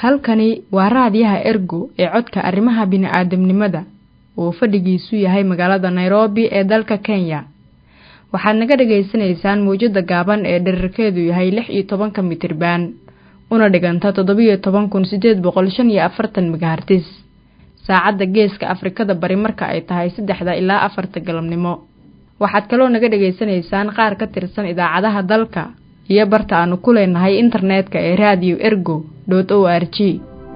halkani waa raadiyaha ergo ee codka arrimaha bini'aadamnimada oo fadhigiisu yahay magaalada nairobi ee dalka kenya waxaad naga dhagaysanaysaan mawjadda gaaban ee dherarkeedu yahay lix iyo tobanka mitriban una dhiganta toddobiyo toban kun siddeed boqol shan iyo afartan megahartis saacadda geeska afrikada bari marka ay tahay saddexda ilaa afarta galabnimo waxaad kaloo naga dhagaysanaysaan qaar ka tirsan idaacadaha dalka iyo barta aanu ku leenahay internetka ee radio ergo dot o r g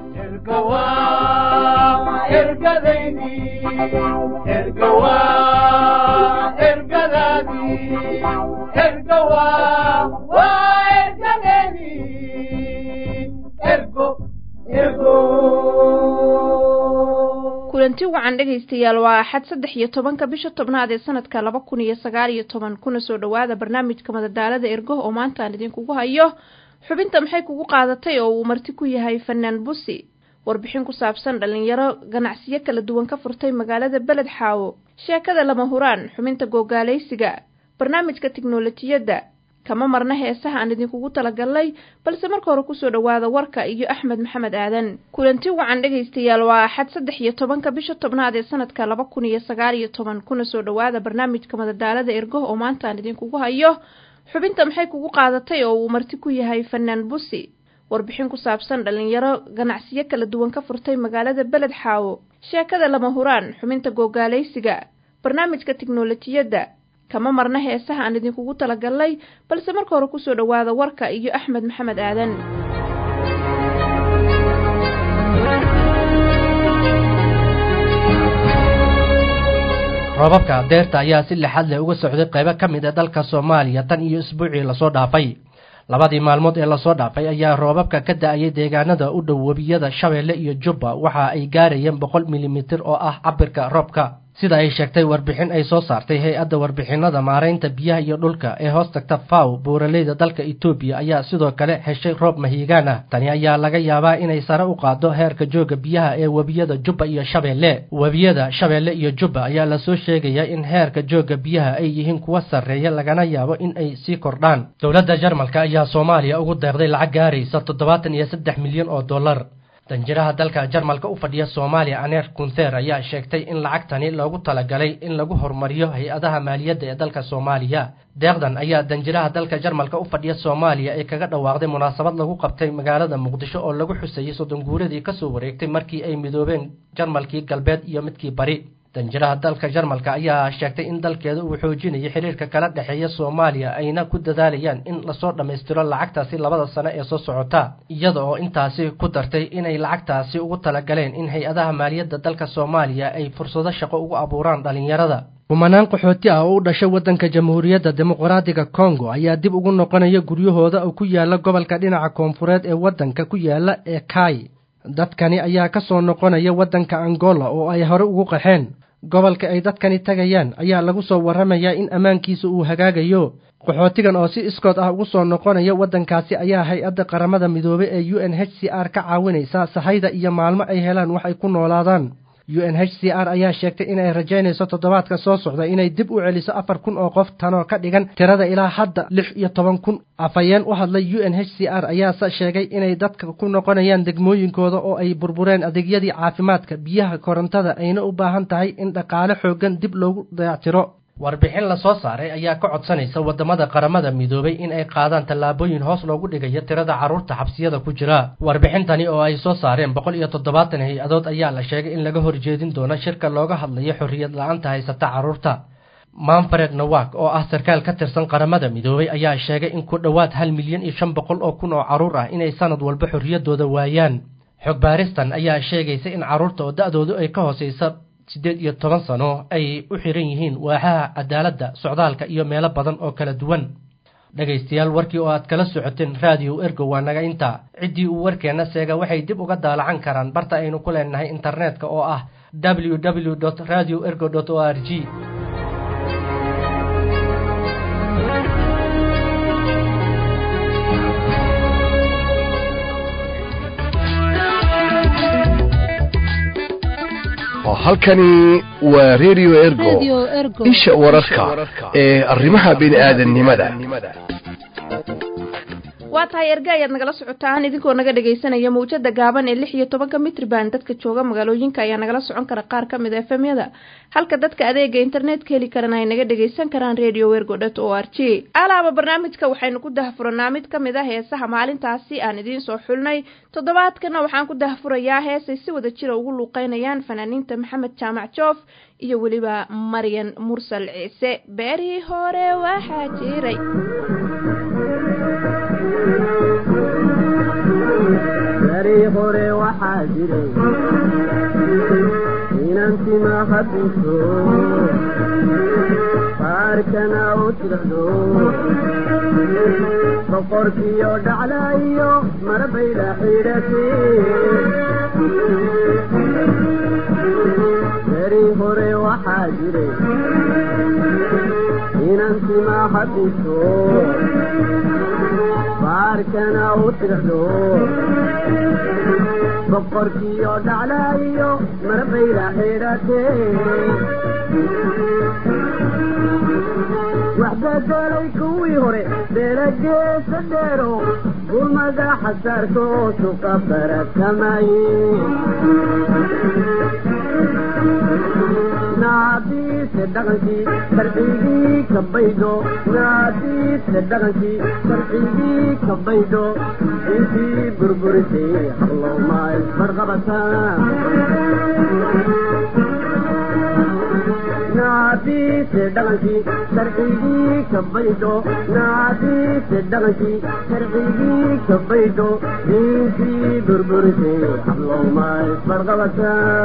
kulanti wacan dhegaystayaal waa axad saddex iyo tobanka bisha tobnaad ee sanadka laba kun iyo sagaal iyo toban kuna soo dhowaada barnaamijka madadaalada ergo oo maanta aan idinkugu hayo xubinta maxay kugu qaadatay oo uu marti ku yahay fanaan busi warbixin ku saabsan dhallinyaro ganacsiyo kala duwan ka furtay magaalada beled xaawo sheekada lama huraan xubinta googaalaysiga barnaamijka tiknolojiyadda kama marna heesaha aan idinkugu talagalnay balse marka hore kusoo dhowaada warka iyo axmed maxamed aadan kulanti wacan dhegaystayaal waa axad saddex iyo tobanka bisha tobnaad ee sanadka laba kun iyo sagaal iyo toban kuna soo dhowaada barnaamijka madadaalada ergo oo maanta aan idinkugu hayo xubinta maxay kugu qaadatay oo uu marti ku yahay fanaan busi warbixin ku saabsan dhallinyaro ganacsiyo kala duwan ka furtay magaalada beled xaawo sheekada lama huraan xubinta googaalaysiga barnaamijka tiknolojiyadda kama marna heesaha aan idinkugu talagalnay balse marka hore kusoo dhowaada warka iyo axmed maxamed aadan roobabka deerta ayaa si lixad leh uga socday qaybo ka mid a dalka soomaaliya tan iyo isbuucii lasoo dhaafay labadii maalmood ee lasoo dhaafay ayaa roobabka ka da-ayay deegaanada u dhow webiyada shabeelle iyo jubba waxa ay gaarayeen boqol milimitir oo ah cabirka roobka sida ay sheegtay warbixin ay soo saartay hay-adda warbixinada maaraynta biyaha iyo dhulka ee hoos tagta faw buuraleyda dalka etoobiya ayaa sidoo kale heshay roob mahiigaan ah tani ayaa laga yaabaa inay sare u qaaddo heerka jooga biyaha ee webiyada jubba iyo shabeelle webiyada shabeelle iyo jubba ayaa lasoo sheegayaa in heerka jooga biyaha ay yihiin kuwa sarreeya lagana yaabo in ay sii kordhaan dowladda jarmalka ayaa soomaaliya ugu deeqday lacag gaaraysa toddobaatan iyo saddex milyan oo dollar danjiraha dalka jarmalka u fadhiya soomaaliya aneer kunther ayaa sheegtay in lacagtani loogu talagalay in lagu horumariyo hay-adaha maaliyadda ee dalka soomaaliya deeqdan ayaa danjiraha dalka jarmalka u fadhiya soomaaliya ee kaga dhawaaqday munaasabad lagu qabtay magaalada muqdisho oo lagu xusayey soddon guuradii kasoo wareegtay markii ay midoobeen jarmalkii galbeed iyo midkii bari danjiraha dalka jarmalka ayaa sheegtay in dalkeeda uu xoojinayo xiriirka kala dhexeeya soomaaliya ayna ku dadaalayaan in lasoo dhammaystiro lacagtaasi labada sano ee soo socota iyada oo intaasi ku dartay inay lacagtaasi ugu talagaleen in hay-adaha maaliyadda dalka soomaaliya ay fursado shaqo ugu abuuraan dhallinyarada kumanaan qaxooti ah oo u dhashay waddanka jamhuuriyadda dimuqraadiga kongo ayaa dib ugu noqonaya guryahooda oo ku yaala gobolka dhinaca koonfureed ee waddanka ku yaala ee kai dadkani ayaa ka soo noqonaya waddanka angola oo ay hore ugu qaxeen gobolka ay dadkani tagayaan ayaa lagu soo warramayaa in ammaankiisa uu hagaagayo qaxootigan oo si iskood ah ugu soo noqonaya waddankaasi ayaa hay-adda qaramada midoobey ee u n h c r ka caawinaysa sahayda iyo maalmo ay helaan wax ay ku noolaadaan u n h c r ayaa sheegtay inay rajaynayso toddobaadka soo socda inay dib u celiso afar kun oo qof tanoo ka dhigan tirada ilaa hadda lix iyo toban kun afhayeen u hadlay u n h c r ayaase sheegay inay dadka ku noqonayaan degmooyinkooda oo ay burbureen adeegyadii caafimaadka biyaha korontada ayna u baahan tahay in dhaqaale xooggan dib loogu dayactiro warbixin lasoo saaray ayaa ka codsanaysa waddamada qaramada midoobay in ay qaadaan tallaabooyin hoos loogu dhigayo tirada carruurta xabsiyada ku jira warbixintani oo ay soo saareen boqol iyo toddobaatan hay-adood ayaa la sheegay in laga horjeedin doono shirka looga hadlayo xorriyad la-aanta haysata carruurta manfred nawak oo ah sarkaal ka tirsan qaramada midoobay ayaa sheegay in ku dhowaad hal milyan iyo shan boqol oo kun oo carruur ah inay sanad walba xorriyaddooda waayaan xog baaristan ayaa sheegaysa in carruurta oo da-doodu ay ka hoosaysa siddeed iyo toban sano ay u xiran yihiin waaxaha cadaaladda socdaalka iyo meelo badan oo kala duwan dhegaystayaal warkii oo aad kala socoteen raadiyo ergo waa naga intaa ciddii uu warkeenna seega waxay dib uga daalacan karaan barta aynu ku leenahay internetka oo ah w w dot radio ergo dot o r g halkani waa radio ergo isha wararka ee arrimaha bini'aadanimada waa tahay erge ayaad nagala socotaan idinkoo naga dhegaysanaya mawjada gaaban ee lix iyo tobanka mitrban dadka jooga magaalooyinka ayaa nagala socon kara qaar ka mid a efemyada halka dadka adeega internetka heli karana ay naga dhagaysan karaan radio wergodot o r g alaaba barnaamijka waxaynu ku dahfuranaa mid ka mid a heesaha maalintaasi aan idiin soo xulnay toddobaadkana waxaan ku dahfurayaa heesay si wada jira ugu luuqeynayaan fanaaniinta maxamed jaamac joof iyo weliba maryan mursal ciise beerihii hore waxaa jiray berii hore waxaa jiray inantima habiso baarkana u tirado boqorkiyo dhaclaayo marbayla xidhate berii hore waxaa jiray inantima habiso baarkana u tirado boqorkiyo dhaclaayo marbayla xidhate waxbedelay kuwii hore beelageesa dheero gulmada xasaarka oo suqa barakamaye naadiise dhaqankii sharcigii ka baydho naadiise dhaqankii sharcigii ka baydho intii burburisay hablowma isbarqabataa naadiise dhaqankii sharcigii ka baydho naadiise dhaqankii sharcigii ka baydho intii burburisay hablowma isbarqabataa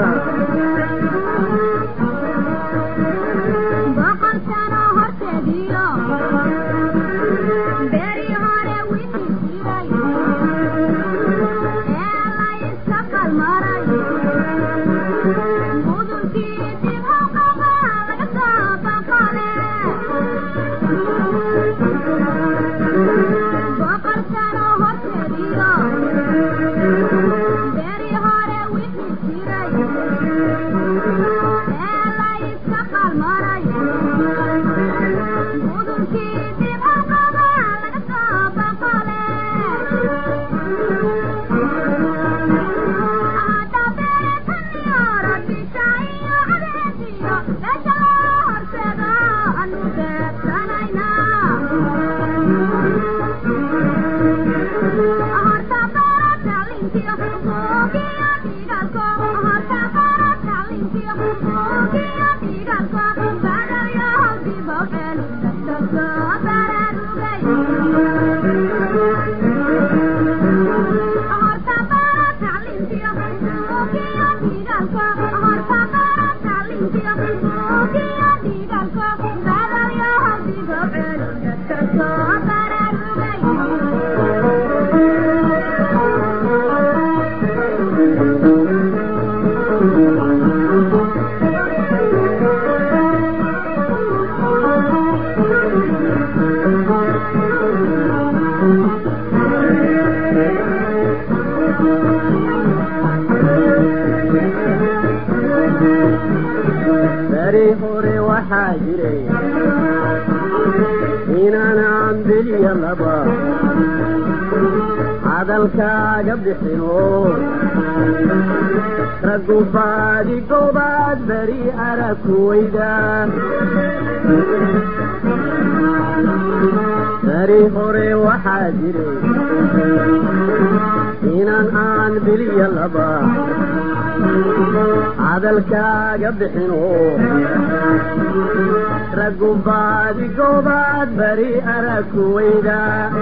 beri hore waxaa jiray inaanaan beliya laba hadalkaaga bixino raggu baadi goobaad beri arag ku weyda beri hore waxaa jiray inaan aan beliya laba hadalkaaga bixino raggu baadi goobaad beri arag ku weyda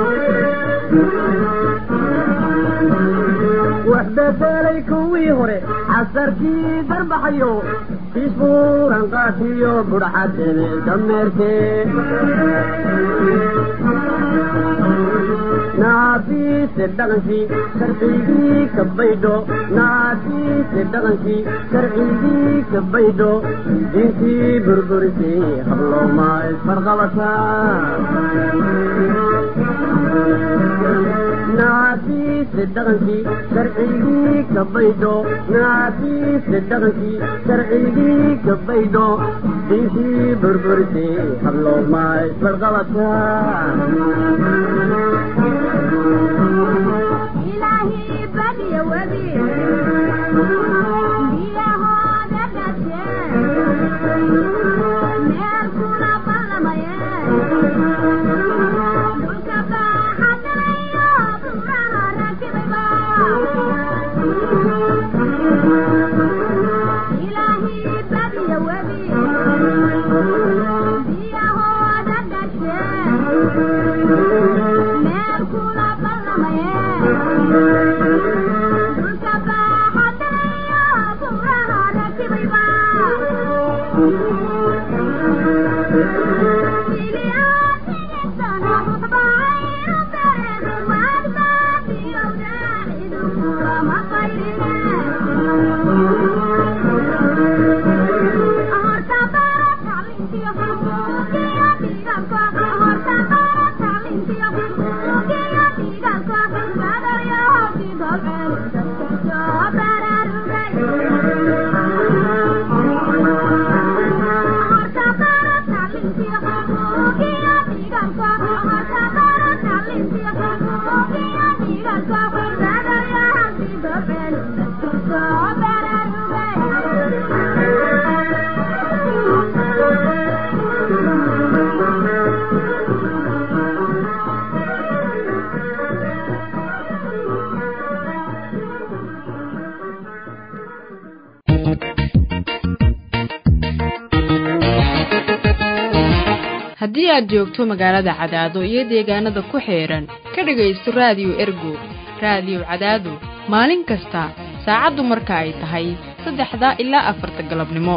wax bedelay kuwii hore casarkii darbaxayo isbuuran qaatiyo budhaxadebe dameerkee naadiise dhaqankii sharcigii ka baydho naadiise dhaqankii sharcigii ka baydho diintii burburisay hablooma isfarqabataa naadiise dhaqankii sharcigii ka baydho naadiise dhaqankii sharcigii ka baydho diintii burburisay hablooma isfarqabataa haddii aad joogto magaalada cadaado iyo deegaanada ku xeedhan ka dhegaysto raadiyo ergo raadiyo cadaado maalin kasta saacaddu marka ay tahay saddexda ilaa afarta galabnimo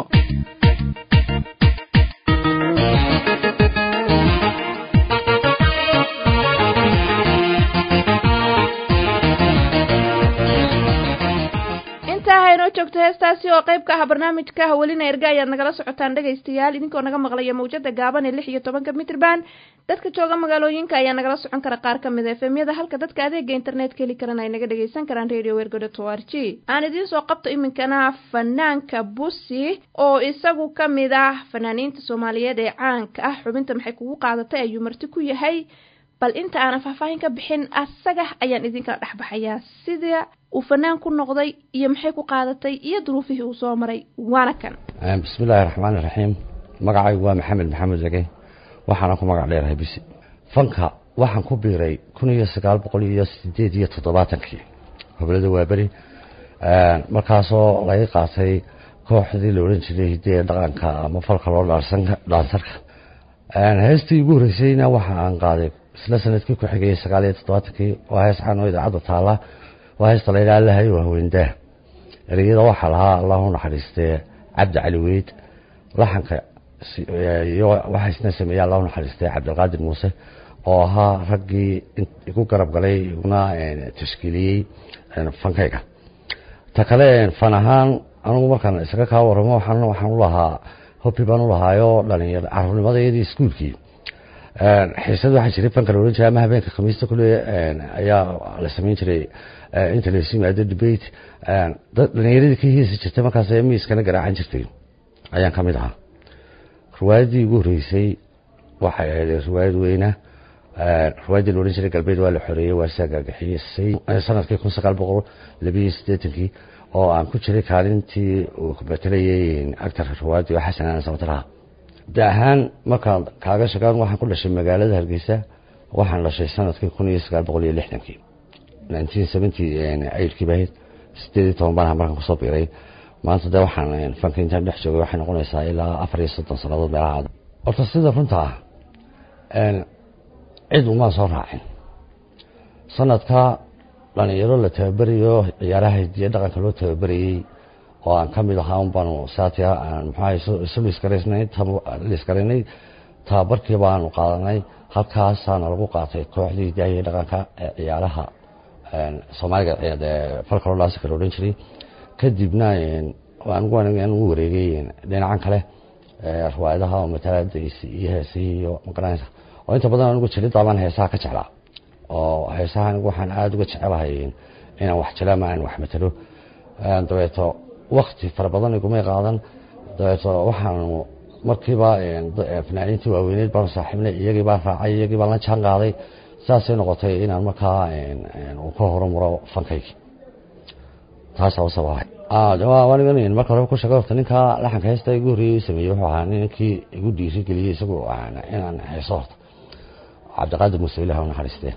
inoo joogto heestaasi oo qayb ka ah barnaamijka hawelina erga ayaad nagala socotaan dhegaystayaal idinkoo naga maqlaya mawjada gaaban ee lix iyo tobanka mitrban dadka jooga magaalooyinka ayaa nagala socon kara qaar ka mid a efemyada halka dadka adeega internetka heli karana ay naga dhagaysan karaan radio wergodo o r g aan idiin soo qabto iminkana fanaanka busi oo isagu ka mid ah fanaaniinta soomaaliyeed ee caanka ah xubinta maxay kugu qaadatay ayuu marti ku yahay bal inta aanan faahfaahin ka bixin asaga ayaan idinkala dhexbaxayaa sida uu fanaan ku noqday iyo maxay ku qaadatay iyo duruufihii uu soo maray waana kan bismi illaahi raxmaani raxiim magacaygu waa maxamed maxamed zage waxaana ku magac dheerahay bisi fanka waxaan ku biiray kun iyo sagaal boqol iyo sideed iyo toddobaatankii gobolada waaberi markaasoo laga qaatay kooxdii la odhan jiray hidee dhaqanka ama falka loo dhaansarka heestii ugu horreysayna waxa aan qaaday isla sanadkii ku xigayay sagaal iyo toddobaatankii waa hees xaan oo idaacadda taalla waa heesta la yidhaha allahay waa haweendaa ereyada waxaa lahaa allahu naxariistee cabdi cali weyd laxanka iyo waxaa isna sameeyey allahu naxariistee cabdilqaadir muuse oo ahaa raggii igu garab galay iguna tashkiiliyey fankayga ta kale fan ahaan anugu markaan isaga kaa waramo waxaan waxaan u lahaa hobi baan u lahaayo dhalinyar carruurnimadayadii iskuulkii xiisad waxaa jiray fanka la odhan jiray ama habeenka khamiista kule ayaa la samayn jiray inta laysu yimaado debate dhalinyaradii ka hiisi jirtay markaas miiskana garaacan jirtay ayaan ka mid ahaa riwaayaddii ugu horreysay waxay ahayd riwaayad weyna riwaayaddii la odhan jiray galbeed waa la xoreeyey waa saa gaagixiyey sanadkii kun sagaal boqol labiyo siddeetankii oo aan ku jiray kaalintii uu betelayay actarka riwaayaddii oo xasan aan samataraha da ahaan markaan kaaga shagaan waxaan ku dhashay magaalada hargeysa waxaan dhashay sanadkii kun iyo sagaal boqol iyo lixdankii nineteen seventy aidkii bahayd sideed iyo toban baan markaan kusoo biiray maanta dee waxaan fanka intaan dhex joogay waxay noqonaysaa ilaa afar iyo soddon sannadood meelaha horta sida runta ah cid umaan soo raacin sanadka dhalinyaro la tababerayo ciyaaraha hidiya dhaqanka loo tababerayey oo aan ka mid ahaa un baanu saatiya muxuaha isu liiskaraysnay liiskaraynay tababarkii baanu qaadanay halkaasaana lagu qaatay kooxdii hidahiya dhaqanka ee ciyaaraha soomaaliga falka loo dhaansi kala odhan jiray kadibna anigu wareegay dhinacan kale riwaayadaha oo matalaadaysi iyo heesihii iyo magaranaysa oo inta badan anigu jiridaabaan heesaha ka jeclaa oo heesaha anigu waxaan aada uga jecelahay inaan wax jila ama aan wax matalo dabeeto wakti fara badan igumay qaadan dabeeto waxaanu markiiba fanaaniintii waaweyneed baanu saaxiibnay iyagii baan raacay iyagii baan la jaan qaaday saasay noqotay inaan markaa uu ka horumaro fankaygi taasaa u sabahay anigan marka hore ku sheegay horta ninkaa laxanka heesta igu horreeyey sameeyey wuxuu ahaa ninkii igu dhiiri geliyey isagu inaan heeso horta cabdiqaadir muuse ilah u naxariistee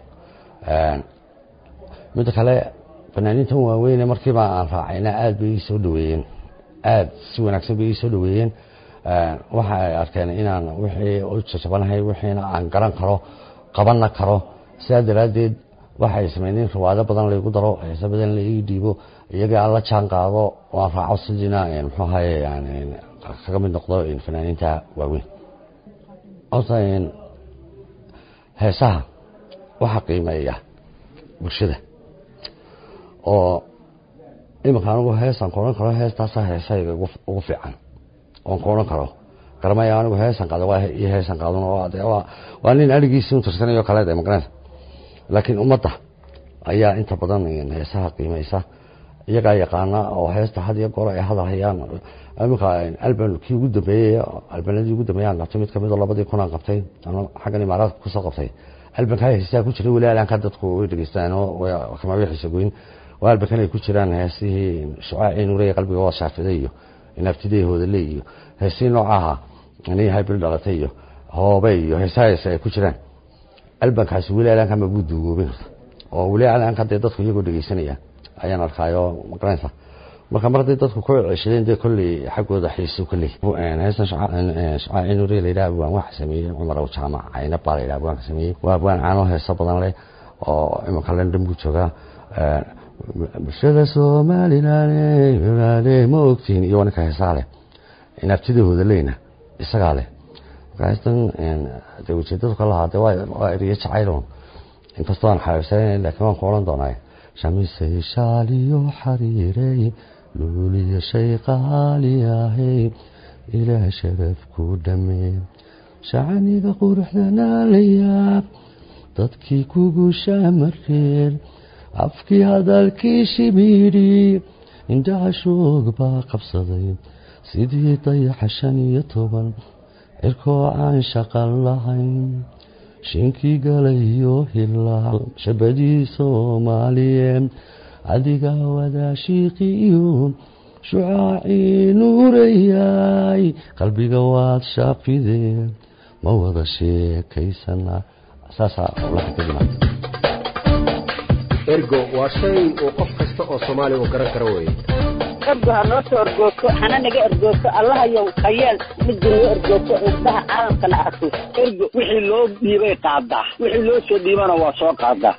midda kale fanaaniintan waaweyne markiiba aan raacayna aad bay ii soo dhaweeyeen aad si wanaagsan bay ii soo dhaweeyeen waxa ay arkeen inaan wixii u jajabanahay wixiina aan garan karo qabanna karo sidaa daraaddeed waxay sameyneen riwaado badan laygu daro heese badan la ii dhiibo iyaga aan la jaan qaado oo aan raaco sidiina muxuu ahaye kaga mid noqdo fanaaniinta waaweyn horta heesaha waxaa qiimeeya bulshada oo iminka anigu heesaan ku odhan karo heestaasaa heesahayga ugu fiican oon ku odhan karo garamaya anigu heesaan qaado iyo heesaan qaadon waa nin arigiisii u tirsanayo kale de magaranaysa laakiin ummadda ayaa inta badan heesaha qiimeysa iyagaa yaqaana oo heesta had iyo goor ay hadalhayaan iminka alban kii ugu dambeeyey albanadii ugu dambeeyaan qabtay mid kamid oo labadii kun aan qabtay ama xaggan imaaraadka kusoo qabtay albanka heesaa ku jiray weli alaanka dadku way dhegeystaan oo kama wixiisa goyn oo albankan ay ku jiraan heesihii shucaacii nuuraya qalbiga waa shaafiday iyo inaabtidey hoodale iyo heesihii noocaha anii haybil dhalatay iyo hoobe iyo heesaha heese ay ku jiraan albankaasi weli alaanka ma buu duugoobin oo weli alaanka dee dadku iyagoo dhegeysanaya ayaan arkaayo magaranaysa marka mar haddii dadku ku ceshadeen dee kolley xaggooda xiisu ka leey heestan shacaaci nuuriya layidhaha abwaan waxa sameeyey cumar aw jaamac cayna baa layidhaha abwaanka sameeyey waa abwaan caano heeso badan leh oo iminka london buu joogaa bulshada somaliland ma ogtihin iyo ninka heesaa leh inaabtidahooda leyna isagaa leh marka heestan dee ujeedadu ka lahaa dee waa eriyo jacayloon inkastoo aan xaabisanayn laakiin waan ku odhan doonaa shamisay shaaliyo xariirey luuliyo shay qaaliyahay ilaah sharaf ku dhammee shacaniga quruxdana la yaab dadkii kugu shaamareen afkii hadalkii shimiidhi indhaha shoog baa qabsaday sidii dayaxa shan iyo toban cirkoo aan shaqan lahayn shinkii galayo hilaal shabadii soomaaliye adiga wadaashiiqiyo shucaacii nuurayay qalbiga waad shaafidee ma wada sheekaysana saasaa laxa ka dhimaata ergo waa shay uu qof kasta oo soomaaliya uu garan karo weeye ergo ha noo soo ergoogto hana naga ergoogto allahayow hayeel midda noo ergoogto indhaha caalamkana arko ergo wixii loo dhiibay qaadaa wixii loo soo dhiibana waa soo qaadaa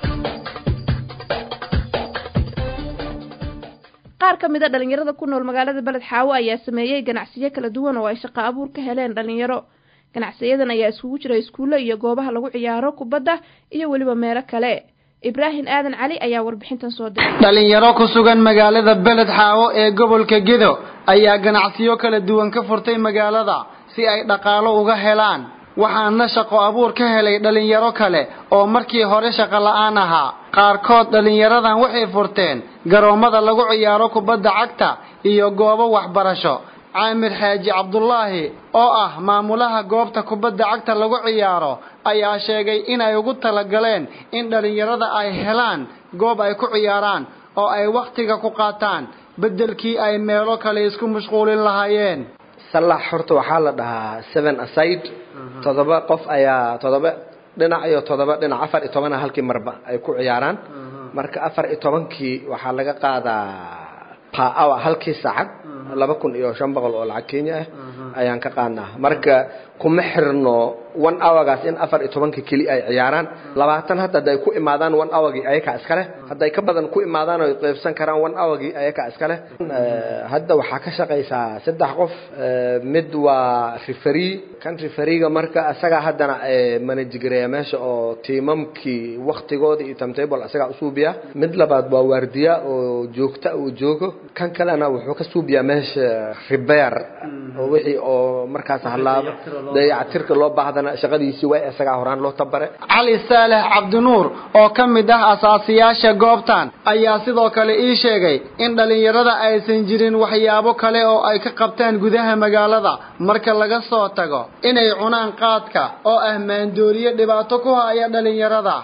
qaar ka mid a dhalinyarada ku nool magaalada beled xaawo ayaa sameeyey ganacsiyo kala duwan oo ay shaqo abuur ka heleen dhalinyaro ganacsiyadan ayaa iskugu jira iskuulle iyo goobaha lagu ciyaaro kubadda iyo weliba meelo kale ibraahim aadan cali ayaa warbixintan soo diray dhalinyaro ku sugan magaalada beled xaawo ee gobolka gedo ayaa ganacsiyo kala duwan ka furtay magaalada si ay dhaqaalo uga helaan waxaana shaqo abuur ka helay dhalinyaro kale oo markii hore shaqo la'aan ahaa qaarkood dhalinyaradan waxay furteen garoommada lagu ciyaaro kubadda cagta iyo goobo waxbarasho caamir xaaji cabdulaahi oo ah maamulaha goobta kubadda cagta lagu ciyaaro ayaa sheegay inay ugu talagaleen in dhalinyarada ay helaan goob ay ku ciyaaraan oo ay wakhtiga ku qaataan beddelkii ay meelo kale isku mashquulin lahaayeen sallax horta waxaa la dhahaa seven aside toddoba qof ayaa toddoba dhinac iyo toddoba dhinac afar iyo tobana halkii marba ay ku ciyaaraan marka afar iyo tobankii waxaa laga qaadaa pa hour halkii saacad laba kun iyo shan boqol oo lacag kenya ah ayaan ka qaadnaa marka kuma xirno one hourgaas in afar iyo tobanka keli ay ciyaaraan labaatan hadda hadday ku imaadaan one hourgii ayakaa iskale hadday ka badan ku imaadaan oo qaybsan karaan one hourgii ayakaa iskale hadda waxaa ka shaqaysaa saddex qof mid waa referee kan refereega marka isagaa haddana manajigareeya meesha oo tiimamkii waktigooda iyo timetable isagaa usuubiya mid labaad waa waardiya oo oo joogta uu joogo kan kalena wuxuu ka suubiyaa meesha ribeer oo wixii oo markaas halaaba dayactirka loo baahdana shaqadiisii waa isagaa horaan loo tabare cali saalex cabdinuur oo ka mid ah asaasiyaasha goobtan ayaa sidoo kale ii sheegay in dhallinyarada aysan jirin waxyaabo kale oo ay ka qabtaan gudaha magaalada marka laga soo tago inay cunaan qaadka oo ah maandooriye dhibaato ku haya dhallinyarada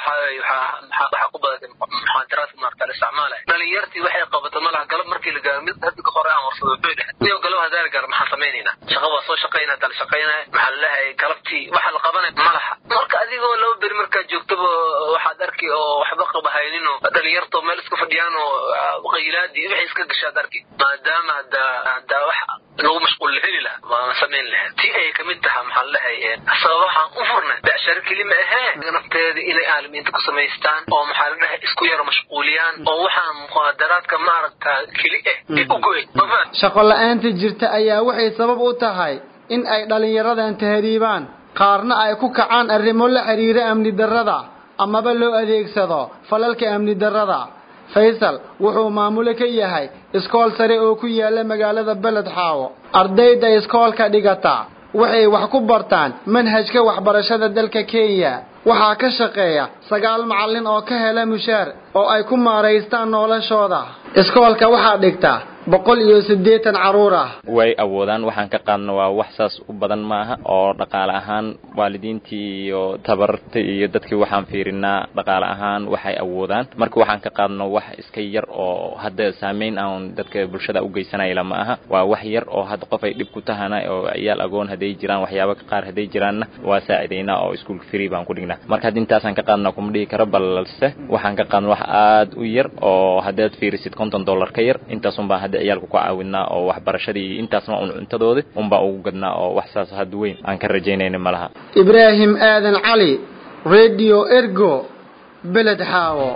dhalinyartii waxay qabato malaha galab markii la gaaro mid hadda ka hore aan warsado wuxuu dhahay niyo galab haddaan gaar maxaan samaynayna shaqa waa soo shaqayna haddaan shaqaynaya maxaa lalehay galabtii waxa la qabanay malaha marka adigoo laba beri markaad joogtaba waxaad arki oo waxba qabahaynin oo dhalinyarto meel iska fadhiyaan oo qaylaadii waxay iska gashaad arki maadaama hadda hadda wax lagu mashquul la heli lahaa waan samayn lahayd tii ay kamid tahay maxaa lalehay sababahaan u furnay becsharo keli ma ahee nafteeda inay aalimiinta ku samaystaan oo maxaa la dhahay isku yaro mashquuliyaan oo waxaan muqaadaraadka maaragta keli ah ee u go-ay shaqo la-aanta jirta ayaa waxay sabab u tahay in ay dhallinyaradan tahriibaan qaarna ay ku kacaan arrimo la xiriira amni darrada amaba loo adeegsado falalka amni darrada faysal wuxuu maamule ka yahay iskool sare oo ku yaala magaalada beled xaawo ardayda iskoolka dhigata waxay wax ku bartaan manhajka waxbarashada dalka kenya waxaa ka shaqeeya sagaal macallin oo ka hela mushaar oo ay ku maaraystaan noloshooda iskoolka waxaa dhigta boqol iyo siddeetan carruur ah way awoodaan waxaan ka qaadna waa wax saas u badan maaha oo dhaqaale ahaan waalidiintii iyo tabarta iyo dadkii waxaan fiirinaa dhaqaale ahaan waxay awoodaan marka waxaan ka qaadno wax iska yar oo hadda saameyn aan dadka bulshada u geysanaya lama aha waa wax yar oo hadda qof ay dhib ku tahana oo ciyaal agoon hadday jiraan waxyaaba qaar hadday jiraanna waa saacidaynaa oo iskuol free baan ku dhignaa marka hadda intaasaan ka qaadna kuma dhihi karo balse waxaan ka qaadna wax aad u yar oo haddaad fiirisid konton dollar ka yar intaasunbaa hadda ciyaalka ku caawinaa oo waxbarashadii intaasna un cuntadoodi unbaa ugu gadnaa oo wax saas had weyn aan ka rajaynayna ma laha ibraahim aadan cali radio ergo beled xaawo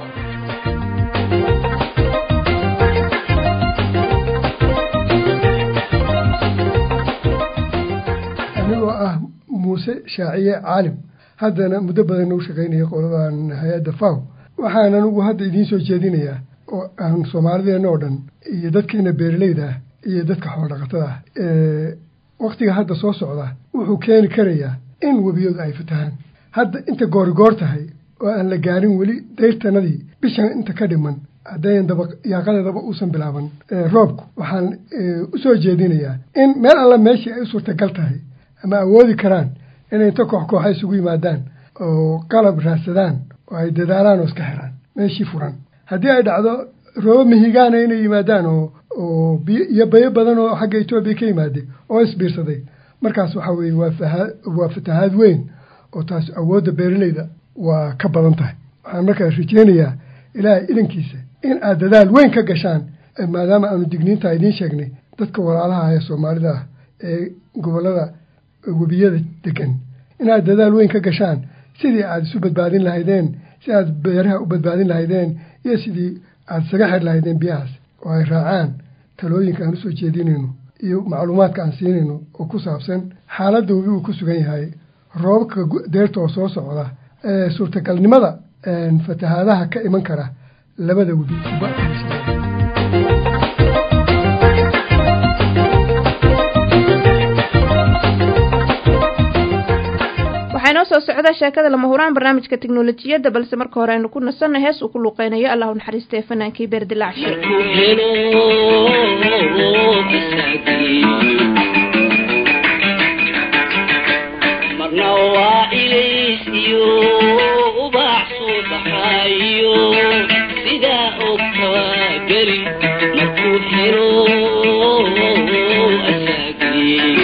anigoo ah muuse shaaciye caalim haddana muddo badan u shaqaynaya qoladan hay-adda faw waxaan anugu hadda idiin soo jeedinayaa oo aan soomaalideenna oo dhan iyo dadkeena beeralayda ah iyo dadka xoolodhaqatada ah waktiga hadda soo socda wuxuu keeni karayaa in webiyadu ay fatahaan hadda inta goorigoor tahay oo aan la gaarin weli dayrtanadii bishan inta ka dhiman haddayan daba yaaqadeedaba uusan bilaaban roobku waxaan u soo jeedinayaa in meel alla meeshii ay u suurtagal tahay ama awoodi karaan inay inta koox kooxa isugu yimaadaan oo qalab raadsadaan oo ay dadaalaan oo iska xiraan meeshii furan haddii ay dhacdo roobo mihigaana inay yimaadaan oo oo biyo iyo bayo badan oo xagga etoobiya ka yimaaday oo isbiirsaday markaas waxaa weeye waa fahaa waa fatahaad weyn oo taas awoodda beeralayda waa ka badan tahay waxaan markaas rajeynayaa ilaahay idankiisa in aad dadaal weyn ka gashaan maadaama aanu digniinta idiin sheegnay dadka walaalaha ee soomaalida ah ee gobollada webiyada degan inaad dadaal weyn ka gashaan sidii aad isu badbaadin lahaydeen si aad beeraha u badbaadin lahaydeen iyo sidii aada isaga xir lahaydeen biyahaas oo ay raacaan talooyinka aan usoo jeedinayno iyo macluumaadka aan siinayno oo ku saabsan xaaladda webi uu ku sugan yahay roobabka deerta oo soo socda suurtagalnimada fatahaadaha ka iman kara labada webi waxaa inoo soo socda sheekada lama huraan barnaamijka teknolojiyadda balse marka hore aynu ku nasanno hees uu ku luuqeynayo allahu naxariistee fanaankii beerdilaacshe marna waa ilays iyo ubax soo baxayo sidaa ogtawa geli markuu xiro asaagii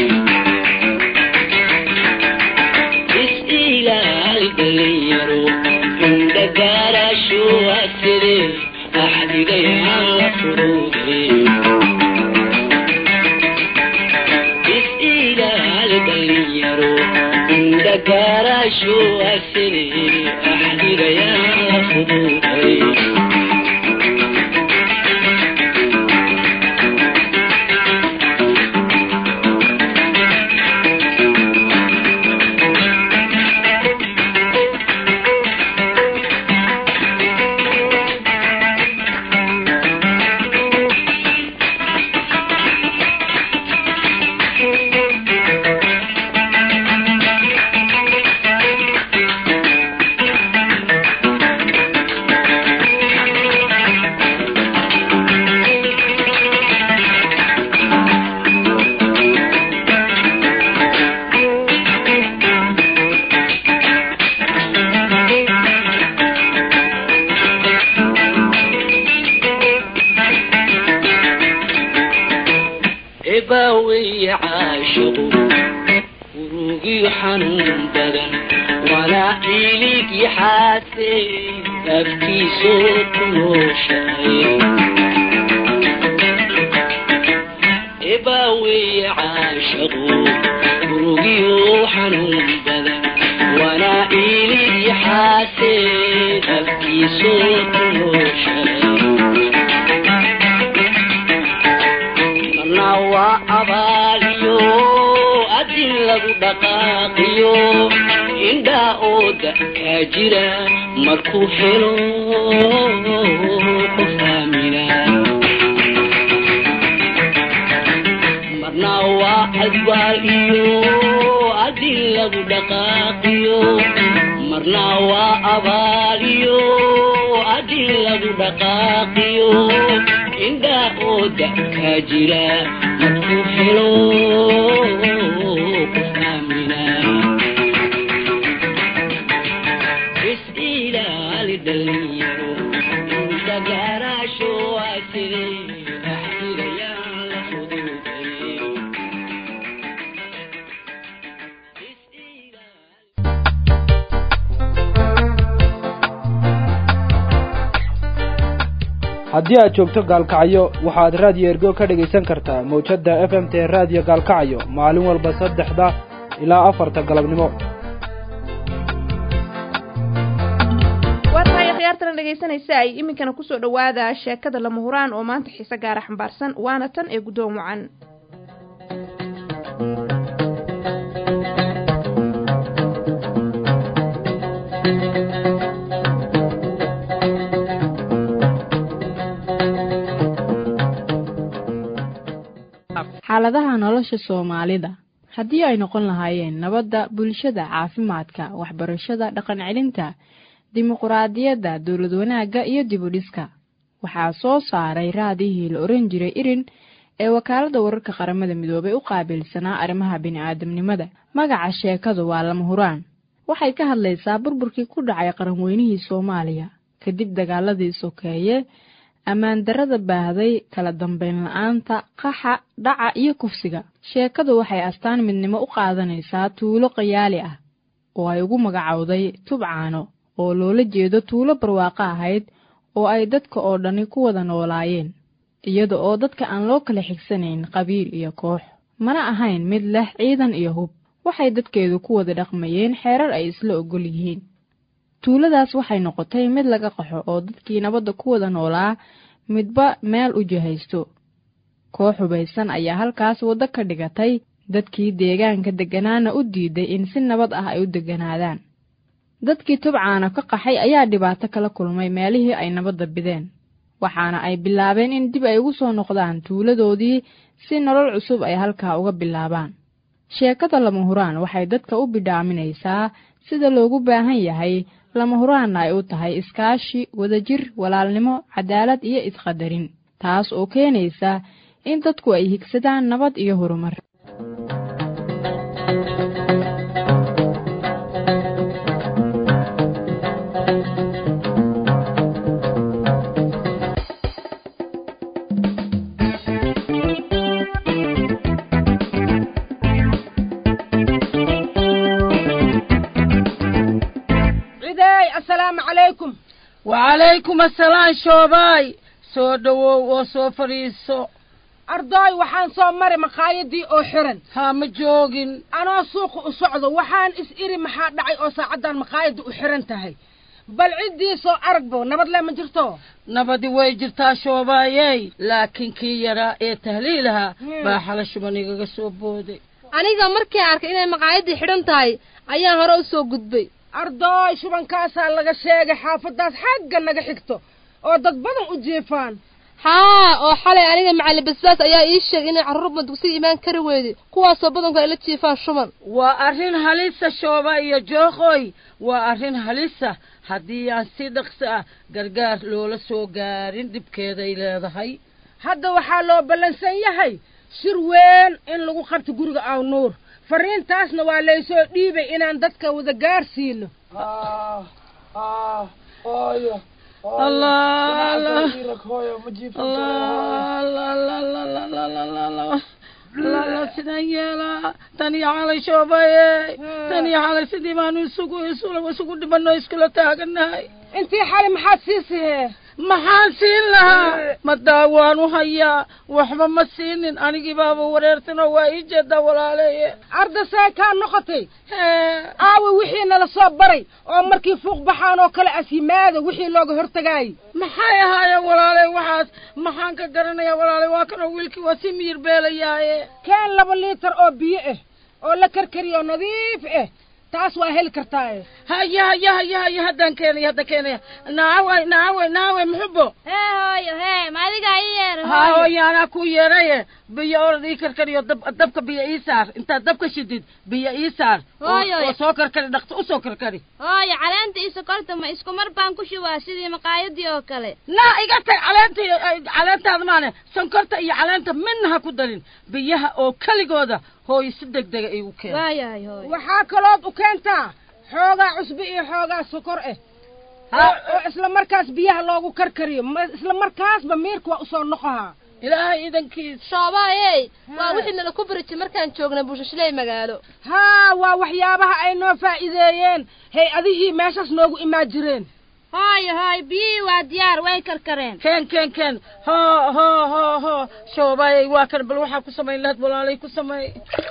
is-ilaali dhalinyaro indhagaarasho aside axdigayaan la furuuday is-ilaali dhalinyaro indhagaarasho aside axdigayaan la furuuday murugiyo xanuun badan walaa ciilig yaxaase afkiisoo tunooshahay ebaaweeye caashaqu murugiyo xanuun badan walaa ciilig yaxaase afkiisoo tunooshahay marna waa abaaliyo adin lagu dhaqaaqiyo indhaa ooda kaa jira markuu helo qof aamina marna waa adwaal iyo adin lagu dhaqaaqiyo marna waa abaal iyo adin lagu dhaqaaqiyo indhaa ooda kaa jira markuu helo qof aamina is ilaali dhalinyaro indagaaraasho asire axdigayaan la fududay haddii aad joogto gaalkacyo waxaad raadiyo ergo ka dhegaysan kartaa mawjadda f m t raadiyo gaalkacyo maalin walba saddexda ilaa afarta galabnimo waa tahay khiyaartana dhegaysanaysa ay iminkana kusoo dhowaada sheekada lama huraan oo maanta xiise gaara xambaarsan waana tan ee guddoon wacan xaaladaha nolosha soomaalida haddii ay noqon lahaayeen nabadda bulshada caafimaadka waxbarashada dhaqan celinta dimuquraadiyadda dowlad wanaagga iyo dibudhiska waxaa soo saaray raadihii la oran jiray irin ee wakaaladda wararka qaramada midoobay u qaabilsanaa arrimaha bini'aadamnimada magaca sheekadu waa lama huraan waxay ka hadlaysaa burburkii ku dhacay qaranweynihii soomaaliya kadib dagaaladii sokeeye ammaan darrada baahday kala dambayn la-aanta qaxa dhaca iyo kufsiga sheekadu waxay astaan midnimo u qaadanaysaa tuulo qayaali ah oo ay ugu magacowday tubcaano oo loola jeedo tuulo barwaaqo ahayd oo ay dadka oo dhani ku wada noolaayeen iyada oo dadka aan loo kala xigsanayn qabiil iyo koox mana ahayn mid leh ciidan iyo hub waxay dadkeedu ku wada dhaqmayeen xeerar ay isla ogol yihiin tuuladaas waxay noqotay mid laga qaxo oo dadkii nabadda ku wada noolaa midba meel u jihaysto koox hubaysan ayaa halkaas waddo ka dhigatay dadkii deegaanka degganaana u diiday in si nabad ah ay u degganaadaan dadkii tubcaana ka qaxay ayaa dhibaato kala kulmay meelihii ay nabadda bideen waxaana ay bilaabeen in dib ay ugu soo noqdaan tuuladoodii si nolol cusub ay halkaa uga bilaabaan sheekada lama huraan waxay dadka u bidhaaminaysaa sida loogu baahan yahay lama huraanna ay u tahay iskaashi wadajir walaalnimo cadaalad iyo isqadarin taas oo keenaysa in dadku ay higsadaan nabad iyo horumar wacalaykum asalaam shoobaay soo dhowow oo soo fadhiiso ardooy waxaan soo maray makhaayadii oo xiran haa ma joogin anoo suuqa u socdo waxaan is iri maxaa dhacay oo saacaddan makhaayadda u xiran tahay bal ciddii soo aragbo nabad le ma jirto nabadi way jirtaa shoobaayey laakiin kii yaraa ee tahliilaha baa xala shuban igaga soo booday aniga markii arkay inay maqaayaddii xidhan tahay ayaan hore u soo gudbay ardooy shubankaasaa laga sheegay xaafaddaas xagga naga xigto oo dad badan u jiifaan haa oo xalay aniga macalin basbaas ayaa ii sheegay inay carruurba dugsiga imaan kari weyday kuwaasoo badanku ay la jiifaan shuban waa arrin halisa shooba iyo jooqoy waa arrin halisa haddii aan si dhaqso ah gargaar loola soo gaarin dhibkeeday leedahay hadda waxaa loo ballansan yahay shir weyn in lagu qabto guriga aw nuur fariintaasna waa laysoo dhiibay inaan dadka wada gaarsiino lala sidaan yeelaa tan iyo xalay shoobaye tan iyo xalay sidii baanu isugu isugu isugu dhibano iskula taaganahay intii xali maxaad siisihee maxaan siin lahaa ma daawaan u hayaa waxba ma siinin anigii baaba wareersan oo waa ii jeedaa walaaleeye ardasee kaa noqotay aawe wixii nala soo baray oo markii fuuq baxaan oo kale as yimaada wixii looga hortagaayay maxay ahaayeen walaale waxaas maxaan ka garanayaa walaale waa kanoo wiilkii waa si miyir beelayaaye keen laba liitar oo biyo ah oo la karkariyo nadiif ah taas waa heli kartaaye haya haya haya haya haddaan keenaya haddaan keenaya naaway naaway naaway muxubo hee hooyo hee ma adigaa ii yeer ha hooyo anaa ku yeeraye biyo orad ii karkariyo dab dabka biyo ii saar intaad dabka shidid biyo ii saar Hooyo. oo soo karkari dhaqso usoo karkari hooyo caleenta iyo sokorta ma isku mar baan ku shubaa sidii maqaayadii oo kale naa iga tag caleenta iyo- ay- caleentaada maane sonkorta iyo caleenta midna ha ku darin biyaha oo keligooda hooyo si deg dega igu keen waayahay hooyo waxaa kalood u keentaa xoogaa cusbo iyo xoogaa sokor ah oo oo isla markaas biyaha loogu karkariyo ma- isla markaasba miirka waa usoo noqohaa ilaahay idankiis shoobaayey waa wixii nala ku bariji markaan joognay buushashley magaalo haa waa waxyaabaha ay noo faa'iideeyeen hay-adihii meeshaas noogu imaan jireen hooyo hooyo biyihii waa diyaar way karkareen keen keen keen hoo hoo hoo hoo shoobaayay waa kan bal waxaa ku samayn lahayd walaalay ku sameey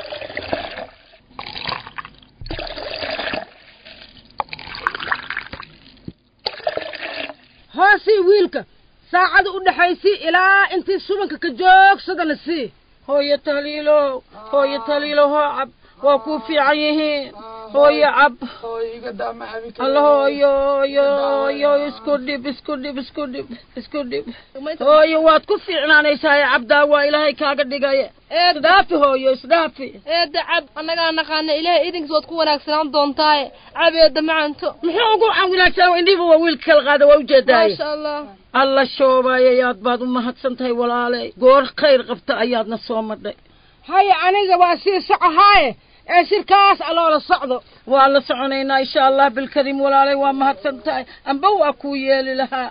hoosii wiilka saacada u dhexaysii ilaa intii subanka ka joogsadana sii hooyo taliilo hooyo taliilo hoo cab waa kuu fiican yihiin hooyo cab alla hooyo hooyo hooyo isku dhib isku dhib isku dhib isku dhib hooyo waad ku fiicnaanaysaa cabdaa waa ilaahay kaaga dhigaya isdhaafi hooyo isdhaafi eedda cab annagaa naqaana ilaahay idinkiis waad ku wanaagsanaan doontaaye cab eedda macanto muxuu ugu wanaagsan indhihiba waa wiilka kala qaada waa ujeedaaye maasha allah alla shoobaayay aad baad u mahadsan tahay walaalay goor khayr qabta ayaadna soo madhay haya aniga waa sii socohaaye ee shirkaas aloola socdo waa la soconaynaa insha allah bilkariim walaalay waa mahadsan tahay amba waa kuu yeeli lahaa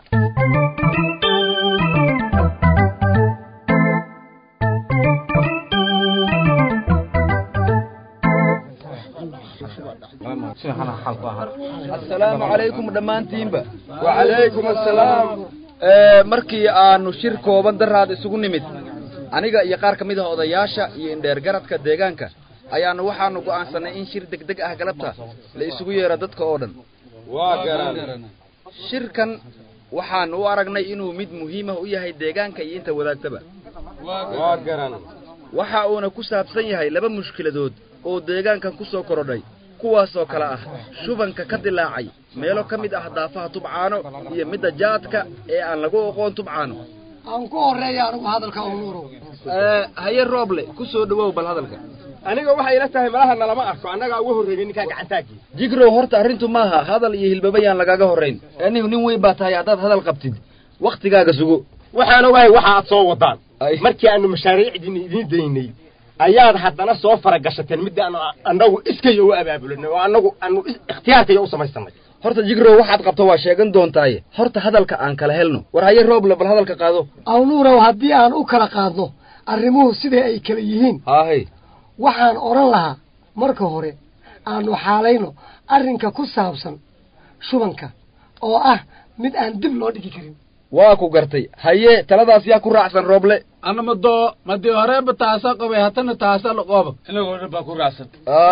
asalaamu calaykum dhammaantiinba wacalaykum asalaam markii aanu shir kooban daraad isugu nimid aniga iyo qaar ka mid ah odayaasha iyo indheergaradka deegaanka ayaanu waxaanu go'aansanay in shir degdeg ah galabta la isugu yeero dadka oo dhan shirkan waxaanu u aragnay inuu mid muhiimah u yahay deegaanka iyo inta wadaagtaba waxa uuna ku saabsan yahay laba mushkiladood oo deegaankan ku soo korodhay kuwaasoo kale ah shubanka ka dilaacay meelo ka mid ah daafaha tubcaano iyo midda jaadka ee aan lagu oqoon tubcaano aan ku horeeya anigu hadalka unuurow haye rooble ku soo dhowow bal hadalka aniga waxay ila tahay malaha nalama arko annagaa uga horreeyay ninkaa gacantaagii jigrow horta arrintu maaha hadal iyo hilbaba yaan lagaaga horrayn anigu nin weyn baa tahay haddaad hadal qabtid wakhtigaaga sugo waxaan ogahay waxa aad soo wadaan markii aanu mashaariicdiin idiin daynay ayaad haddana soo faragashateen midda aanu annagu iskaya u abaabulinay oo annagu aanu ikhtiyaarkaya u samaysanay horta jigrow waxaad qabto waa sheegan doontaaye horta hadalka aan kala helno war haye rooble bal hadalka qaado awnuurow haddii aan u kala qaadno arrimuhu siday ay kala yihiin haahay waxaan odhan lahaa marka hore aanu xaalayno arrinka ku saabsan shubanka oo ah mid aan dib loo dhigi karin waa ku gartay haye taladaas yaa ku raacsan rooble ana madoo madii horeeba taasa qabay hatana taasa laqooba inagoo dhan baa ku raacsan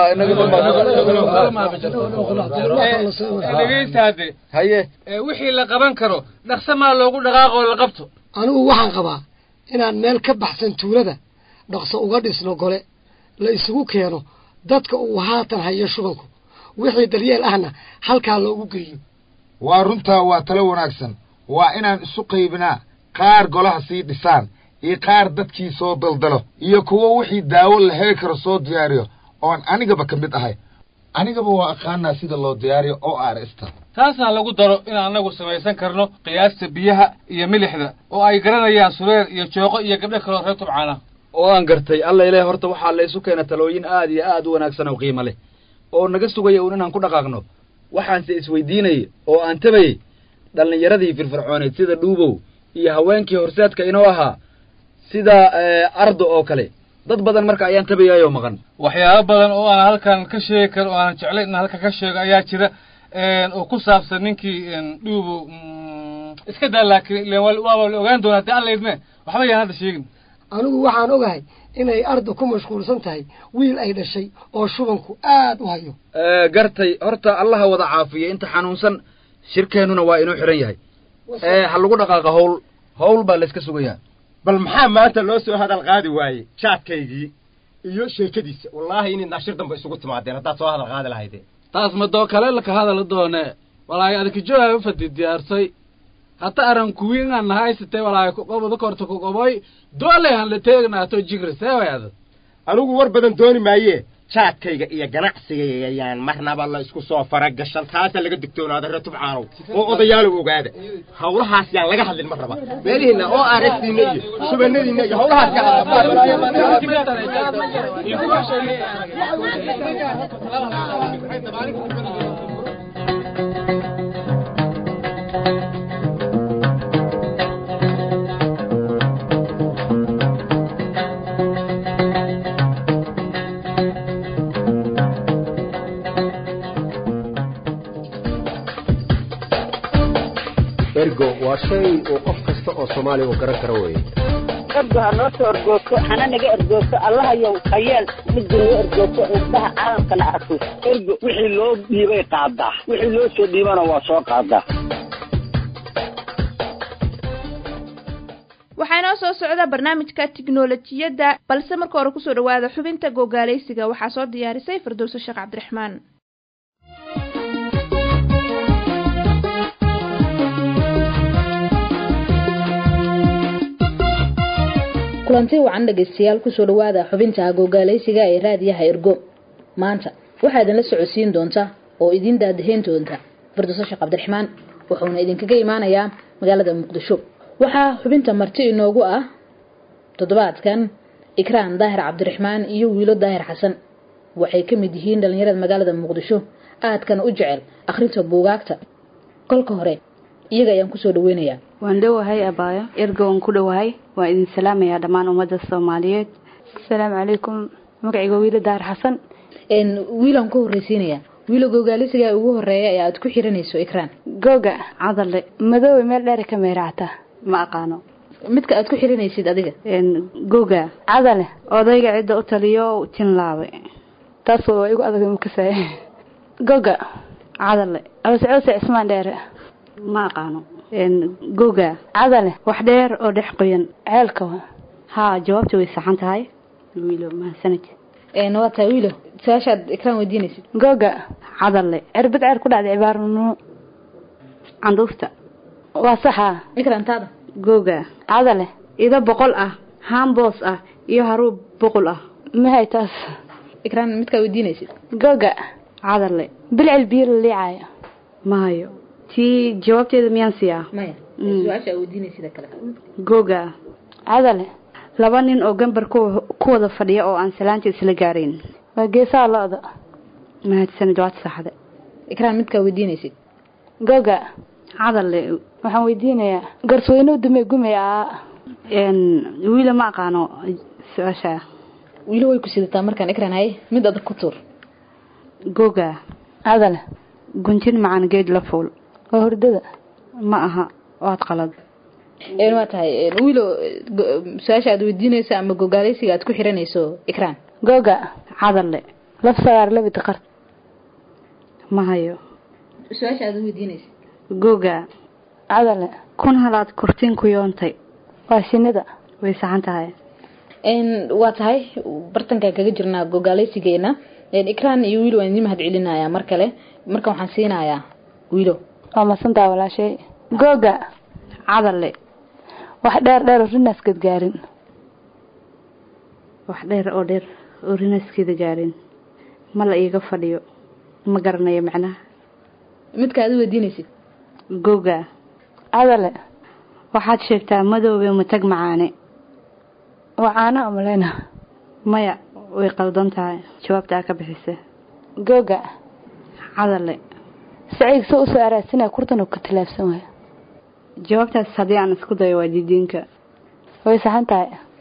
dhegeystaade haye wixii la qaban karo dhaqso maa loogu dhaqaaqoo la qabto anigu waxaan qabaa inaan meel ka baxsan tuulada dhaqso uga dhisno gole la isugu keeno dadka uu haatan hayo shubanku wixii daryeel ahna halkaa loogu geeyo waa runtaa waa talo wanaagsan waa inaan isu qaybinaa qaar golaha sii dhisaan iyo qaar dadkii soo daldalo iyo kuwo wixii daawo la heli karo soo diyaariyo oon anigaba ka mid ahay anigaba waa aqaanaa sida loo diyaariyo oo aarista taasna lagu daro in annagu samaysan karno qiyaasta biyaha iyo milixda oo ay garanayaan sureer iyo jooqo iyo gabdho kaloo reer tubcaana oo aan gartay alla ilaah horta waxaa la isu keena talooyin aad iyo aad u wanaagsan oo qiimo leh oo naga sugaya uun inaan ku dhaqaaqno waxaanse isweydiinayay oo aan tabayey dhallinyaradii firfircooneed sida dhuubow iyo haweenkii horseedka inoo ahaa sida ardo oo kale dad badan marka ayaan tabayaayoo maqan waxyaabo badan oo aan halkan ka sheegi karo oo aanan jeclayn in halkan ka sheego ayaa jira oo ku saabsan ninkii dhuubo iska daa laakiin ilen waaba la ogaan doonaa dee alla idme waxba yaan hadda sheegin anigu waxaan ogahay inay arda ku mashquulsan tahay wiil ay dhashay oo shubanku aad u hayo gartay horta allaha wada caafiya inta xanuunsan shirkeennuna waa inuu xihan yahay ha lagu dhaqaaqa hawl hawl baa layska sugayaa bal maxaa maanta loo soo hadal qaadi waaye jaadkaygii iyo sheekadiisa wallaahi inaydnaa shir dambe isugu timaadeen haddaad soo hadal qaadi lahaydeen taas madoo kale laka hadala doone walaahi adikijooha ufadi diyaarsay hata aran kuwiingan nahaysatay walaahi kuqobada korta kuqoboy doolehan la teegnaato jigri seewayada anigu war badan dooni maayee jaadkayga iyo ganacsigayga ayaan marnaba la isku soo faragashan taasaa laga digtoonaada reer tubcaanow oo odayaalow ogaada hawlahaas yaan laga hadlin mar raba meelihiinna oo aarestiinna iyo subanadiinna iyo hawlahaas ergo waa shay uu qof kasta oo soomaaliya uu garan karo weeye ergo ha noo soo ergoogto hana naga ergoogto allahayow hayeel midda noo ergoogto indhaha caalamkana arko ergo wixii loo dhiibay qaadaa wixii loo soo dhiibana waa soo qaadaa waxaa inoo soo socda barnaamijka tiknolojiyadda balse marka hore kusoo dhawaada xubinta gogaalaysiga waxaa soo diyaarisay firdowso sheekh cabdiraxmaan kulanti wacan dhegaystayaal kusoo dhawaada xubinta gogaalaysiga ee raadiyaha ergo maanta waxaa idinla socodsiin doonta oo idin daadahayn doonta firdowso sheekh cabdiraxmaan wuxuuna idinkaga imaanayaa magaalada muqdisho waxaa xubinta marti inoogu ah toddobaadkan ikraan daahir cabdiraxmaan iyo wiilo daahir xasan waxay ka mid yihiin dhallinyarada magaalada muqdisho aadkana u jecel akhrinta buugaagta kolka hore iyaga ayaan kusoo dhaweynayaa waan dhowahay abaayo erga waan ku dhowahay waan idin salaamayaa dhammaan ummadda soomaaliyeed asalaamu calaykum magacayga wiilo daar xasan wiilaan ku horreysiinayaa wiilo gogaalisiga ugu horeeya ee aad ku xiranayso ikraan googa cadale madoowe meel dheer ka meeraacta ma aqaano midka aad ku xiranaysid adiga googa cadale odayga cidda u taliyo tinlaabe taas waa igu adag mukasay googa cadale cawse cawse cismaan dheere ma aqaano googa cadale wax dheer oo dhex qoyan ceelka haa jawaabta way saxan tahay wiilo mahadsanid waa tahay wiilo su-aashaad ikraan weydiinaysid googa cadale cirbad ceer ku dhacday cibaarnu canduufta waa saxa ikrantaada googa cadale ido boqol ah haamboos ah iyo haruub boqol ah mahay taas ikraan midkaa weydiinaysid googa cadale bilcil biyo la liicaayo mahayo tii jawaabteeda miyaan siiyaa maya su-aasha aa weydiinaysid kale googa cadale laba nin oo gambar ku wada fadhiya oo aan salaanta isla gaarayn waa geesaha lo-da mahadsanid waad saxda ikraan midkaa weydiinaysid googa cadale waxaan weydiinayaa garsweyne dume gume a wiila ma aqaano su-aasha wiilo way ku sidataa markaan ikraan haye mid adag ku tuur googa cadale guntin macaan geed la fuul waa hordada ma aha waad qalad waa tahay wiilo su-aasha aad weydiinayso ama gogaalaysiga aad ku xiranayso ikraan googa cadale laf sagaar labid qart ma hayo su-aasha aad weydiinaysa googa cadale kun halaad kurtiin ku yoontay waa shinida way saxan tahay waa tahay bartankaan kaga jirnaa gogaalaysigeena ikraan iyo wiilo waan idin mahad celinayaa mar kale marka waxaan siinayaa wiilo waa masantaa walaashay googa cadale wax dheer dheer oo rinaaskeed gaarin wax dheer oo dheer oo rinaaskeeda gaarin ma la iiga fadhiyo ma garanayo macnaha midka aad u weydiinaysid googa cadale waxaad sheegtaa madoobe matag macaane waa caano amaleyna maya way qaldan tahay jawaabta aa ka bixisa googa cadale saciid soo usoo araadsanaya kurtan oo ka tilaabsan waaya jawaabtaas haddii aan isku dayo waa didiinka way saxan tahay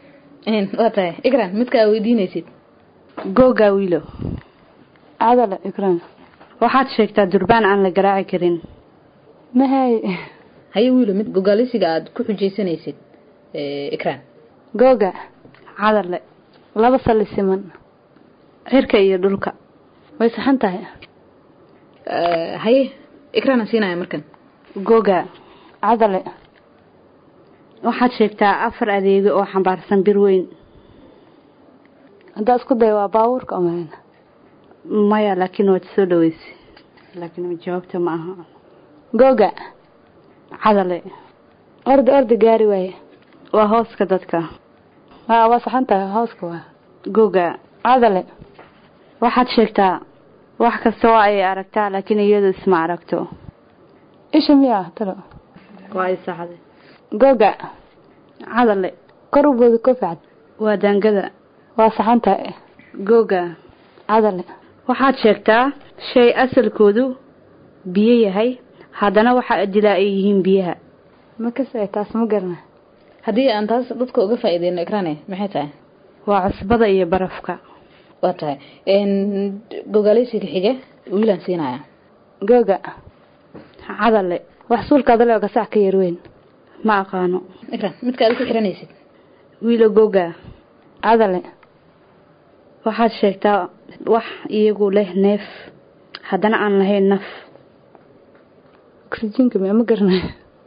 waa tahay ikran midka aa weydiinaysid googaa wiilo cadale ikran waxaad sheegtaa durbaan aan la garaaci karin mahay haye wiilo mid gogaalisiga aad ku xujaysanaysid ikran googa cadale laba sali siman cirka iyo dhulka way saxan tahay haye ikrana siinaya markan googa cadale waxaad sheegtaa afar adeego oo xambaarsan bir weyn haddaa isku daya waa baabuurka omalan maya laakiin waad soo dhaweysay laakiin jawaabta ma aha googa cadale orda orda gaari waaye waa hooska dadka haa waa saxan tahay hooska waa googa cadale waxaad sheegtaa wax kasta waa ay aragtaa laakiin iyadu isma aragto isha miyaa talo waa ay saxday googa cadale kor u booda kofacad waa daangada waa saxan tahay googa cadale waxaad sheegtaa shay asalkoodu biyo yahay haddana waxa dilaa ay yihiin biyaha ma kasay taas ma garna haddii aan taas dadka uga faa'iideyno ikrane maxay tahay waa cusbada iyo barafka waa tahay gogaaleysiga xige wiilaan siinaya googa cadale wax suulka adale oo gasac ka yar weyn ma aqaano ikran midka aad ku xiranaysid wiilo googa cadale waxaad sheegtaa wax iyagu leh neef haddana aan lahayn naf oxygenka ma garnay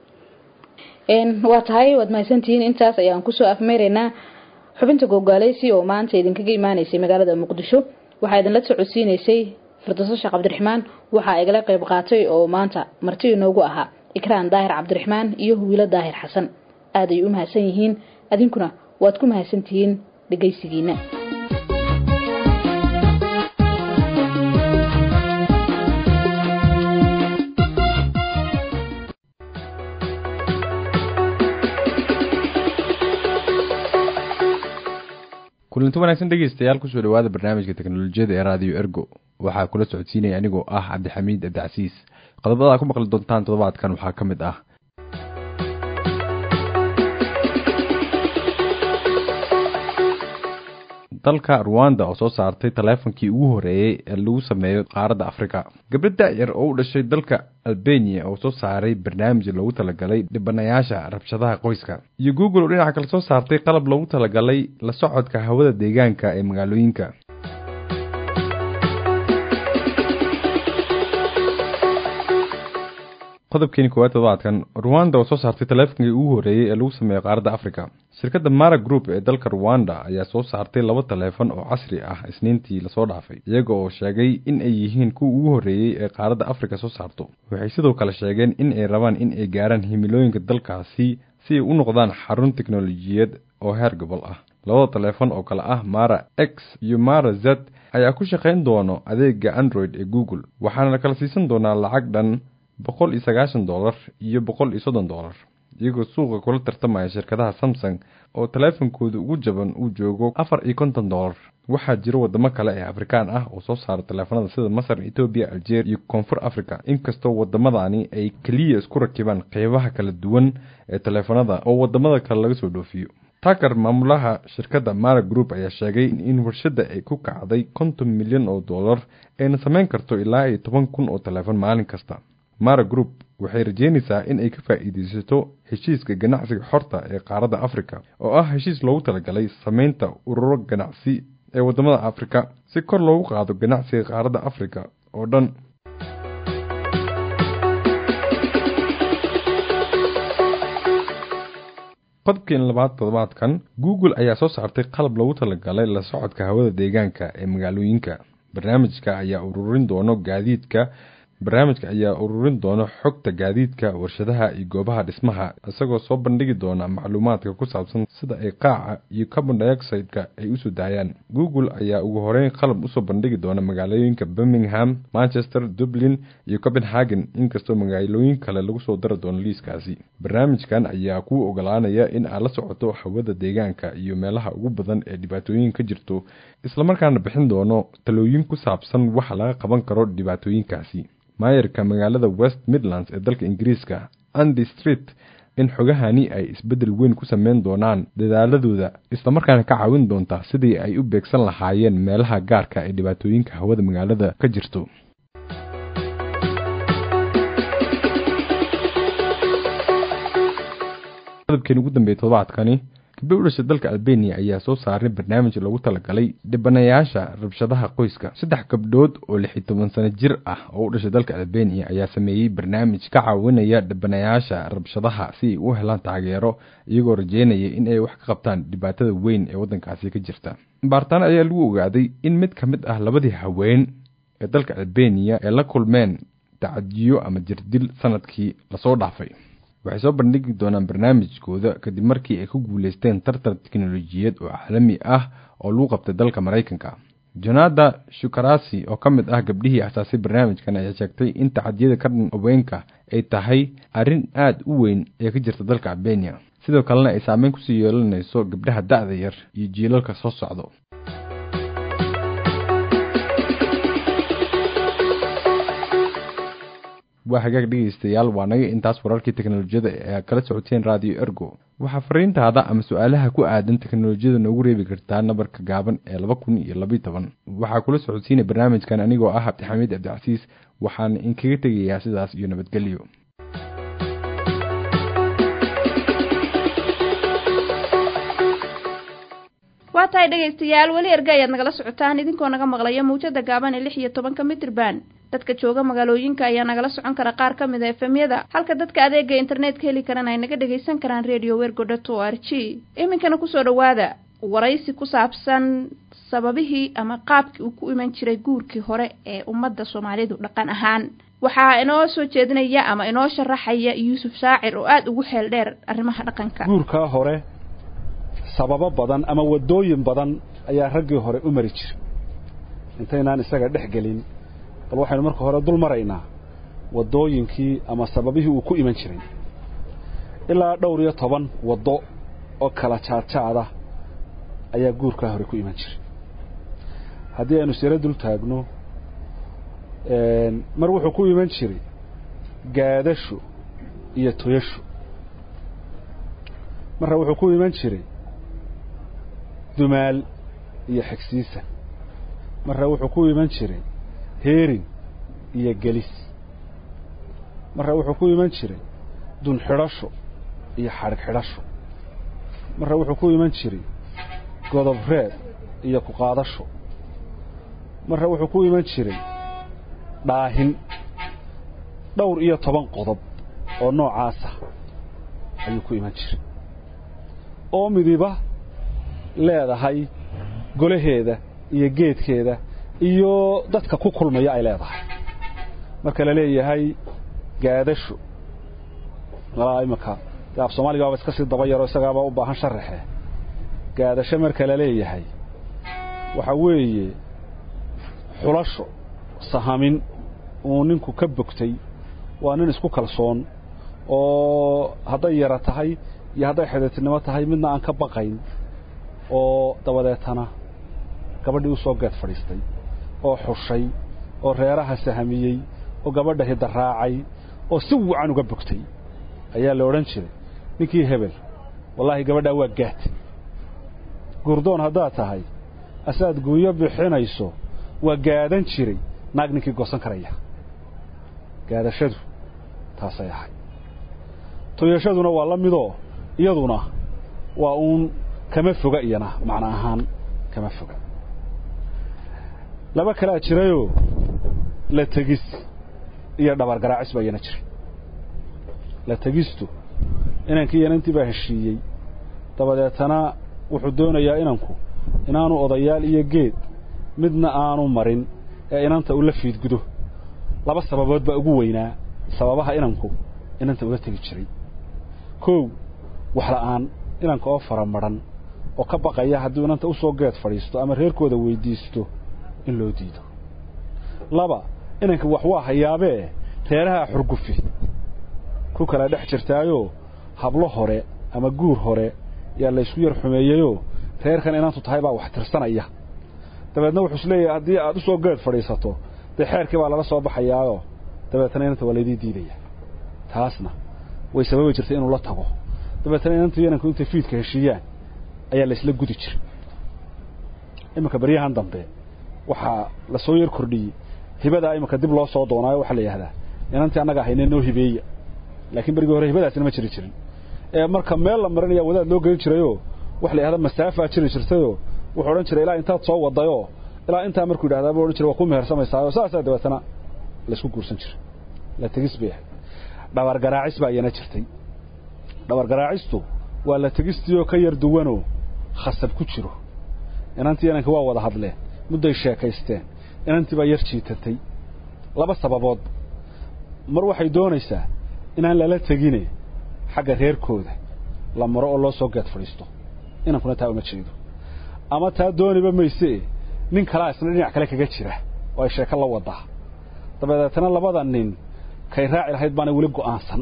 waa tahay waad mahadsantihiin intaas ayaan kusoo afmeeraynaa xubinta gogaaleysi oo maanta idinkaga imaaneysay magaalada muqdisho waxaa idinla socodsiineysay firdowso sheekh cabdiraxmaan waxaa igala qayb qaatay oo maanta marti inoogu ahaa ikraan daahir cabdiraxmaan iyo wiilo daahir xasan aad ay u mahadsan yihiin adinkuna waad ku mahadsantihiin dhegaysigiina kulanti wanaagsan dhegeystayaal kusoo dhawaada barnaamijka teknolojiyada ee raadiyo ergo waxaa kula socodsiinaya anigoo ah cabdixamiid abdicasiis qodobada aad ku maqli doontaan toddobaadkan waxaa ka mid ah dalka ruwanda oo soo saartay taleefonkii ugu horeeyey ee lagu sameeyo qaaradda afrika gabdho da-yar oo u dhashay dalka albania oo soo saaray barnaamij loogu talagalay dhibanayaasha rabshadaha qoyska iyo google oo dhinaca kale soo saartay qalab loogu talagalay la socodka hawada deegaanka ee magaalooyinka qodobkeeni koowaad toddobaadkan ruwanda oo soo saartay taleefonkii ugu horeeyey ee lagu sameeyo qaaradda afrika shirkadda mara group ee dalka ruwanda ayaa soo saartay laba taleefon oo casri ah isniintii lasoo dhaafay iyaga oo sheegay in ay yihiin kuwa ugu horreeyey ee qaaradda afrika soo saarto waxay sidoo kale sheegeen in ay rabaan in ay gaaraan himilooyinka dalkaasi si ay u noqdaan xarun teknolojiyad oo heer gobol ah labada taleefon oo kale ah mara x iyo mara z ayaa ku shaqayn doono adeega android ee google waxaana la kala siisan doonaa lacag dhan boqol iyo sagaashan dollar iyo boqol iyo soddon dollar iyagoo suuqa kula tartamaya shirkadaha samsung oo taleefonkooda ugu jaban uu joogo afar iyo konton dollar waxaa jira wadamo kale ee afrikaan ah oo soo saara taleefanada sida masar etoobiya algeria iyo koonfur africa inkastoo wadamadani ay keliya isku rakibaan qeybaha kala duwan ee taleefanada oo wadamada kale laga soo dhoofiyo taker maamulaha shirkadda mara group ayaa sheegay in warshadda ay ku kacday konton milyan oo dollar ayna samayn karto ilaa iyo toban kun oo taleefon maalin kasta mara group waxay rajeynaysaa in ay ka faa'iidaysato heshiiska ganacsiga xorta ee qaaradda afrika oo ah heshiis loogu talagalay samaynta ururo ganacsi ee waddamada afrika si kor loogu qaado ganacsiga qaaradda afrika oo dhan qodobkeen labaad toddobaadkan google ayaa soo saartay qalab loogu talagalay la socodka hawada deegaanka ee magaalooyinka barnaamijka ayaa ururin doono gaadiidka barnaamijka ayaa ururin doona xogta gaadiidka warshadaha iyo goobaha dhismaha isagoo soo bandhigi doona macluumaadka ku saabsan sida ay qaaca iyo carbon dioxide-ka ay usoo daayaan google ayaa ugu horeyn qalab usoo bandhigi doona magaalooyinka birmingham manchester dublin iyo copenhagen inkastoo magaalooyin kale lagu soo dari doono liiskaasi barnaamijkan ayaa kuu ogolaanaya in aad la socoto hawada deegaanka iyo meelaha ugu badan ee dhibaatooyin ka jirto islamarkaana bixin doono talooyin ku saabsan waxa laga qaban karo dhibaatooyinkaasi maayarka magaalada west midlands ee dalka ingiriiska andy street in xogahani ay isbeddel weyn ku sameyn doonaan dadaaladooda islamarkaana ka caawin doonta sidii ay u beegsan lahaayeen meelaha gaarka ee dhibaatooyinka hawada magaalada ka jirto qodobkeen ugu dambeeyay toddobaadkani gabdho u dhashay dalka albania ayaa soo saaray barnaamij lagu talagalay dhibanayaasha rabshadaha qoyska saddex gabdhood oo lix iyo toban sano jir ah oo u dhashay dalka albania ayaa sameeyey barnaamij ka caawinaya dhibanayaasha rabshadaha si ay u helaan taageero iyagoo rajeynaya in ay wax ka qabtaan dhibaatada weyn ee waddankaasi ka jirta baartaan ayaa lagu ogaaday in mid ka mid ah labadii haween ee dalka albania ee la kulmeen tacadiyo ama jirdil sanadkii lasoo dhaafay waxay soo bandhigi doonaan barnaamijkooda kadib markii ay ku guuleysteen tartan teknolojiyad oo caalami ah oo lagu qabtay dalka maraykanka jonada shukarasi oo ka mid ah gabdhihii asaasay barnaamijkan ayaa sheegtay in tacadiyada ka dhan haweenka ay tahay arrin aada u weyn ee ka jirta dalka albania sidoo kalena ay saameyn kusii yeelanayso gabdhaha da-da yar iyo jiilalka soo socdo waa hagaag dhegeystayaal waa naga intaas wararkii teknolojiyada ee kala socoteen radio ergo waxaa fariintaada ama su-aalaha ku aadan teknolojiyada noogu reebi kartaa nabarka gaaban ee laba kun iyo labaiy toban waxaa kula socodsiinay barnaamijkan anigoo ah cabdixamiid cabdicasiis waxaana inkaga tegayaa sidaas iyo nabadgelyo waa tahay dhegaystayaal weli erga ayaad nagala socotaan idinkoo naga maqlaya mawjada gaaban ee lix iyo tobanka mitrban dadka jooga magaalooyinka ayaa nagala socon kara qaar ka mid a efemyada halka dadka adeega internetka heli karana ay naga dhagaysan karaan radio wergodot o r g iminkana kusoo dhawaada waraysi ku saabsan sababihii ama qaabkii uu ku iman jiray guurkii hore ee ummadda soomaalidu dhaqan ahaan waxaa inoo soo jeedinaya ama inoo sharaxaya yuusuf shaacir oo aada ugu xeel dheer arrimaha dhaqanka guurkaa hore sababo badan ama waddooyin badan ayaa raggii hore u mari jiray intaynaan isaga dhex gelin bal waxaynu marka hore dul maraynaa waddooyinkii ama sababihii uu ku iman jiray ilaa dhowr iyo toban waddo oo kala jaadjaada ayaa guurkaa hore ku iman jiray haddii aynu siro dul taagno mar wuxuu ku iman jiray gaadasho iyo toyasho marna wuxuu ku iman jiray dumaal iyo xigsiisa marna wuxuu ku iman jiray heerin iyo gelis marna wuxuu ku iman jiray dun xidhasho iyo xadhig xidhasho marna wuxuu ku iman jiray godob reeb iyo ku qaadasho marna wuxuu ku iman jiray dhaahin dhowr iyo toban qodob oo noocaasa ayuu ku iman jiray oo midiba leedahay golaheeda iyo geedkeeda iyo dadka ku kulmaya ay leedahay marka la leeyahay gaadasho malaa iminka dee af soomaaliga baaba iska sii daba yaro isagaaba u baahan sharaxe gaadasho marka la leeyahay waxa weeye xulasho sahamin uu ninku ka bogtay waa nin isku kalsoon oo hadday yara tahay iyo hadday xidhiirtinimo tahay midna aan ka baqayn oo dabadeetana gabadhii u soo geed fadhiistay oo xushay oo reeraha sahamiyey oo gabadha hidda raacay oo si wacan uga bogtay ayaa la odhan jiray ninkii hebel wallaahi gabadhaa waa gaad guurdoon haddaad tahay asaad guunyo bixinayso waa gaadan jiray naag ninkii goosan karaya gaadashadu taasay ahay toyashaduna waa la midoo iyaduna waa uun kama foga iyana macno ahaan kama foga laba kalaa jirayoo la tegis iyo dhabar garaacis baa iyana jiray la tegistu inankii inantii baa heshiiyey dabadeetana wuxuu doonayaa inanku inaanu odayaal iyo geed midna aanu marin ee inanta ula fiidgudo laba sababood baa ugu weynaa sababaha inanku inanta ula tegi jiray kow waxla'aan inanka oo fara madhan oo ka baqaya hadduu inanta usoo geed fadhiisto ama reerkooda weydiisto in loo diido laba inanka wax waa hayaabee reeraha xurgufi ku kala dhex jirtaayoo hablo hore ama guur hore yaa laysku yar xumeeyeyoo reerkan inantu tahay baa wax tirsanaya dabeedna wuxuu isleeyahay haddii aad usoo geed fadhiisato dee xeerkii baa lala soo baxayaayoo dabeetana inanta waa laydii diidaya taasna way sababi jirtay inuu la tago dabeetana inantu inanku intay fiidka heshiiyaan ayaa la isla gudi jiray iminka baryahan dambe waxaa lasoo yar kordhiyey hibadaa iminka dib loo soo doonaayo waxaa la yidhahdaa inantii annaga ahayne noo hibeeya laakiin berigii hore hibadaasina ma jiri jirin ee marka meel la marinaya wadaad loo gelin jirayoo wax la yidhahda masaafaa jiri jirtayoo wuxuu odhan jiray ilaa intaad soo wadayoo ilaa intaa markuu yidhahdaa buu odhan jiray waa ku mehersamaysaayoo saasaa dabeetana laysku guursan jiray la tegis bay ahayd dhabar garaacis baa iyana jirtay dhabar garaacistu waa la tegistiioo ka yar duwanoo khasab ku jiro inantii inanka waa wada hadleen mudday sheekaysteen inantii baa yar jiitatay laba sababood mar waxay doonaysaa inaan lala tegine xagga reerkooda la maro oo loo soo geed fadhiisto inankuna taa uma jeedo ama taa dooniba maysee nin kalaa isna dhinac kale kaga jira oo ay sheeko la wadaa dabadeetana labada nin kay raaci lahayd baana weli go'aansan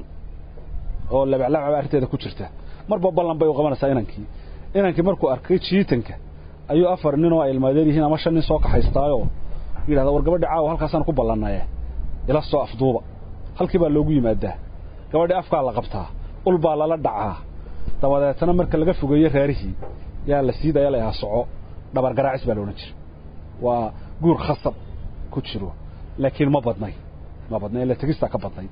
oo labaclabcaba arrinteeda ku jirta marba ballan bay u qabanaysaa inankii inankii markuu arkay jiitanka ayuu afar nin oo ay ilmaadeen yihiin ama shan nin soo kaxaystaayoo yidhahda war gabadhi caawa halkaasaan ku ballannaye ila soo afduuba halkii baa loogu yimaadaa gabadhii afkaa la qabtaa ul baa lala dhacaa dabadeetana marka laga fogeeyo reerihii yaa la siidaya la yahaa soco dhabar garaacis baa la odhan jira waa guur khasab ku jiro laakiin ma badnay ma badnay ila tegistaa ka badnay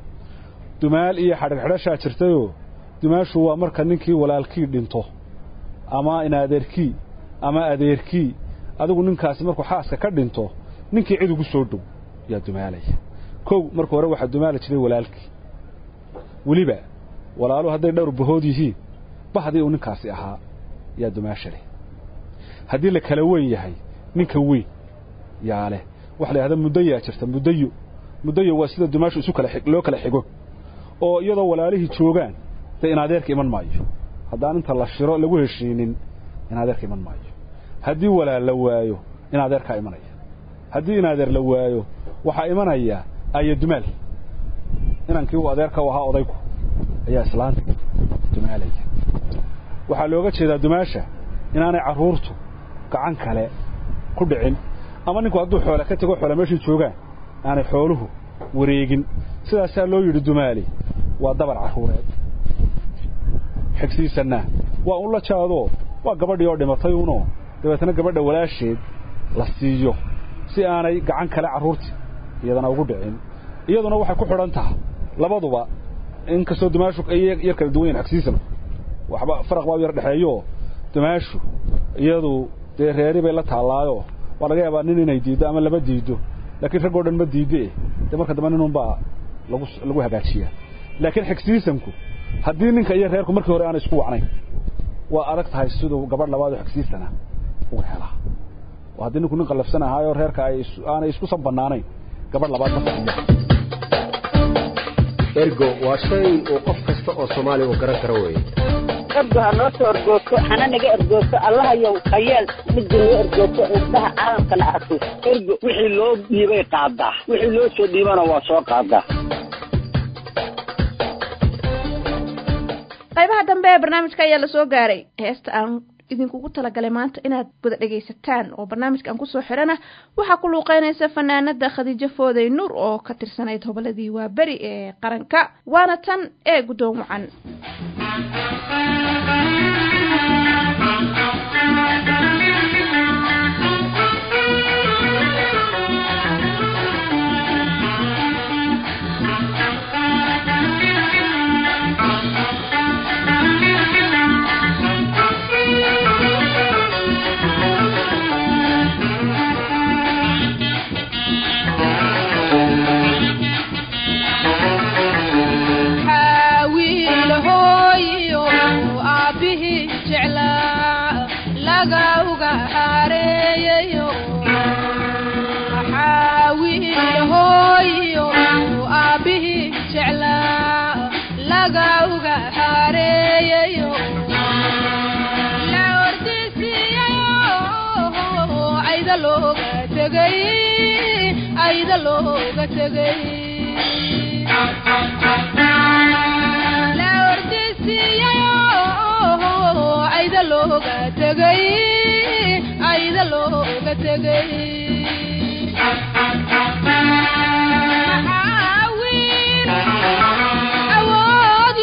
dumaal iyo xadhigxidhashaa jirtayoo dumaashu waa marka ninkii walaalkii dhinto ama inadeerkii ama adeerkii adigu ninkaasi markuu xaaska ka dhinto ninkii cid ugu soo dhow yaa dumaalaya kow marka hore waxaa dumaali jiray walaalkii weliba walaaluhu hadday dhowr bahood yihiin bahdii uu ninkaasi ahaa yaa dumaasha leh haddii la kala weyn yahay ninka weyn yaa leh waxa la yidhahda muddayaa jirta muddayo muddayo waa sida dumaashu isu kala loo kala xigo oo iyadoo walaalihii joogaan dee in adeerka iman maayo haddaan inta la shiro lagu heshiinin in adeerka iman maayo haddii walaal la waayo in adeerkaa imanaya haddii in adeer la waayo waxaa imanaya aya dumaal inankii uu adeerka u ahaa odaygu ayaa islaanta dumaalaya waxaa looga jeedaa dumaasha inaanay carruurtu gacan kale ku dhicin ama ninku hadduu xoole ka tego xoole meeshii joogaan aanay xooluhu wareegin sidaasaa loo yidhi dumaali waa dabar carruureed xigsiisanna waa un la jaadoo waa gabadhii oo dhimatay unoo dabeetana gabadha walaasheed la siiyo si aanay gacan kale carruurtii iyadana ugu dhicin iyaduna waxay ku xidhan tahay labaduba inkastoo dumaashu ay yar kala duwan yahin xigsiisan waxba faraq baa u yar dhexeeyo dumaashu iyadu dee reeri bay la taallaayo waa laga yaabaa nin inay diiddo ama laba diiddo laakiin raggoo dhan ma diidde dee marka dambe ninunbaa lagu lagu hagaajiyaa laakiin xigsiisanku haddii ninka iyo reerku markii hore aanay isku wacnayn waa adag tahay siduu gabadh labaadoo xigsiisana uga helaa oo haddii ninku nin qallafsan ahaayoo reerka ay aanay isku san bannaanayn gabadh labaad ma fadhiya ergo waa shay uu qof kasta oo soomaaliya uu garan karo weeye ergo ha noo soo ergoogto hana naga ergoogto allahayow khayeel midda noo ergoogto indhaha caalamkana arko ergo wixii loo dhiibay qaadaa wixii loo soo dhiibana waa soo qaadaa qaybaha dambe ee barnaamijka ayaa la soo gaaray heesta aan idinkugu talagalay maanta inaad wada dhegaysataan oo barnaamijkan kusoo xirana waxaa ku luuqeynaysa fanaanada khadiijo fooday nuur oo ka tirsanayd hoboladii waa beri ee qaranka waana tan ee guddoon wacan ayda looga tegay la ordisiiyayo ayda looga tegay ayda looga tegay maxaa wiil awood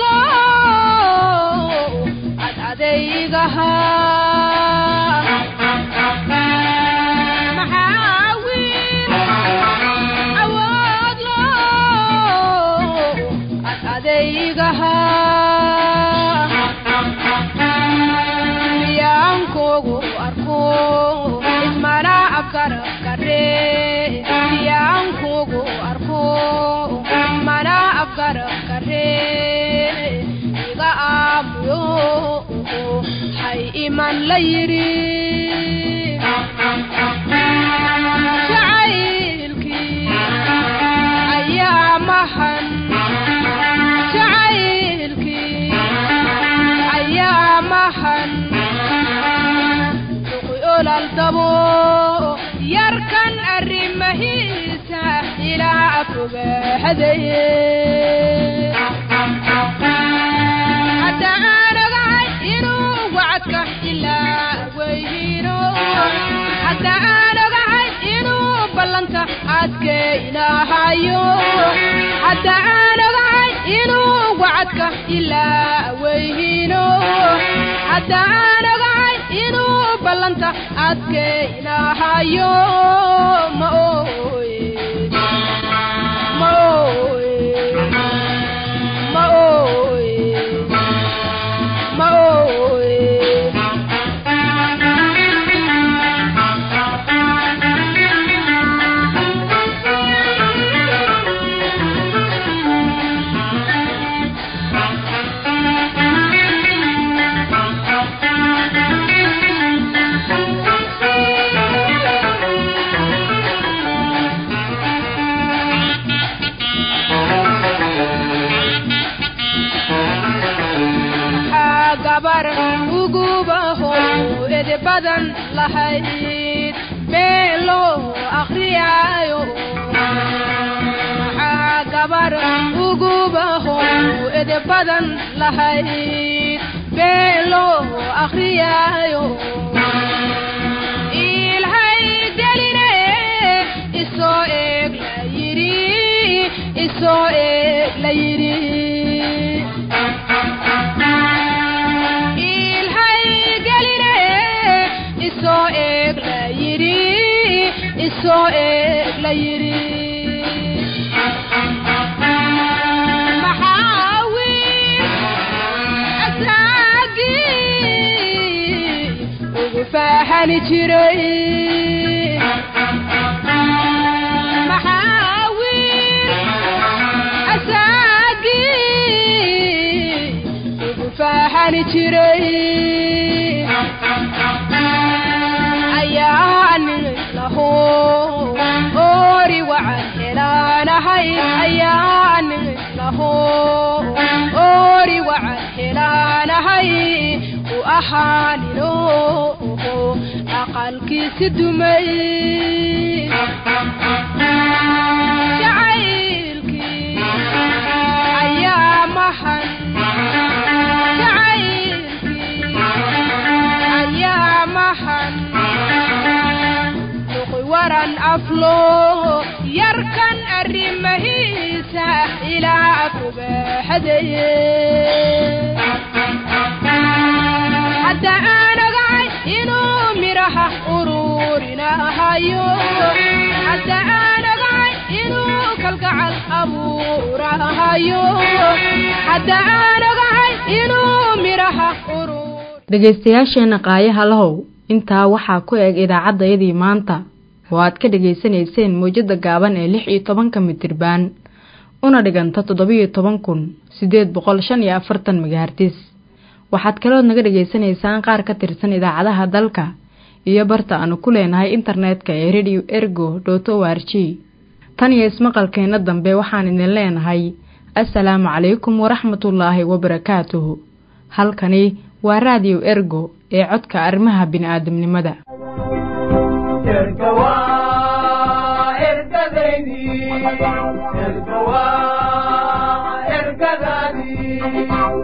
iman la yidhi jacaylkii ayaa mahan jacaylkii ayaa mahan duqi olal dabo yarkan arrimahiisa ilaa fogaahadaye hadda aan ogahay inuu wacadka ilaa weyhiino hadda aan ogahay inuu ballanta adkaynahayo hadda aan ogahay inuu wacadka ilaa weyhiino hadda aan ogahay inuu ballanta adkaynahayo ma ooye ma ooye ma ooye ma ooye waxaa gabar ugubaho ede badan lahayd meel loo akhriyaayo waxaa gabar ugubaho ede badan lahayd meel loo akhriyaayo ilhay geline isoo eeg la yidhi isoo eeg la yidhi ilhay geline isoo eeg la yidhi isoo eeg la yidhi maxaa wiil asaagii ugu faahani jiray maxaa wiil asaagii ugu faahani jiray ayaanin laho oori wacan helaanahay ayaanin laho oori wacan helaanahay u ahaanino aqalkiisi dumay jacaylkii ayaa mahan jacaylkii ayaa mahan duqi waran aflo yarkan arrimahiisa ilaa fogaaxadaye hadda aan ogahay inuu midhaha ururinahayo hadda aan ogahay inuu kalgacal abuurahayo hadda aan ogahay inuu midhaha dhegaystayaasheenna qaayaha lahow intaa waxaa ku eg idaacaddayadii maanta oo aad ka dhegaysanayseen mawjadda gaaban ee lix iyo tobanka mitirbaan una dhiganta toddobiyo toban kun siddeed boqol shan iyo afartan megahartis waxaad kalood naga dhegaysanaysaan qaar ka tirsan idaacadaha dalka iyo barta aanu ku leenahay internetka ee radio ergo dot o r g tan iyo ismaqalkeenna dambe waxaan idin leenahay assalaamu calaykum waraxmatullaahi wabarakaatuhu halkani waa raadiyo ergo ee codka arrimaha bini'aadamnimada ergadaydi ergawa ergadadi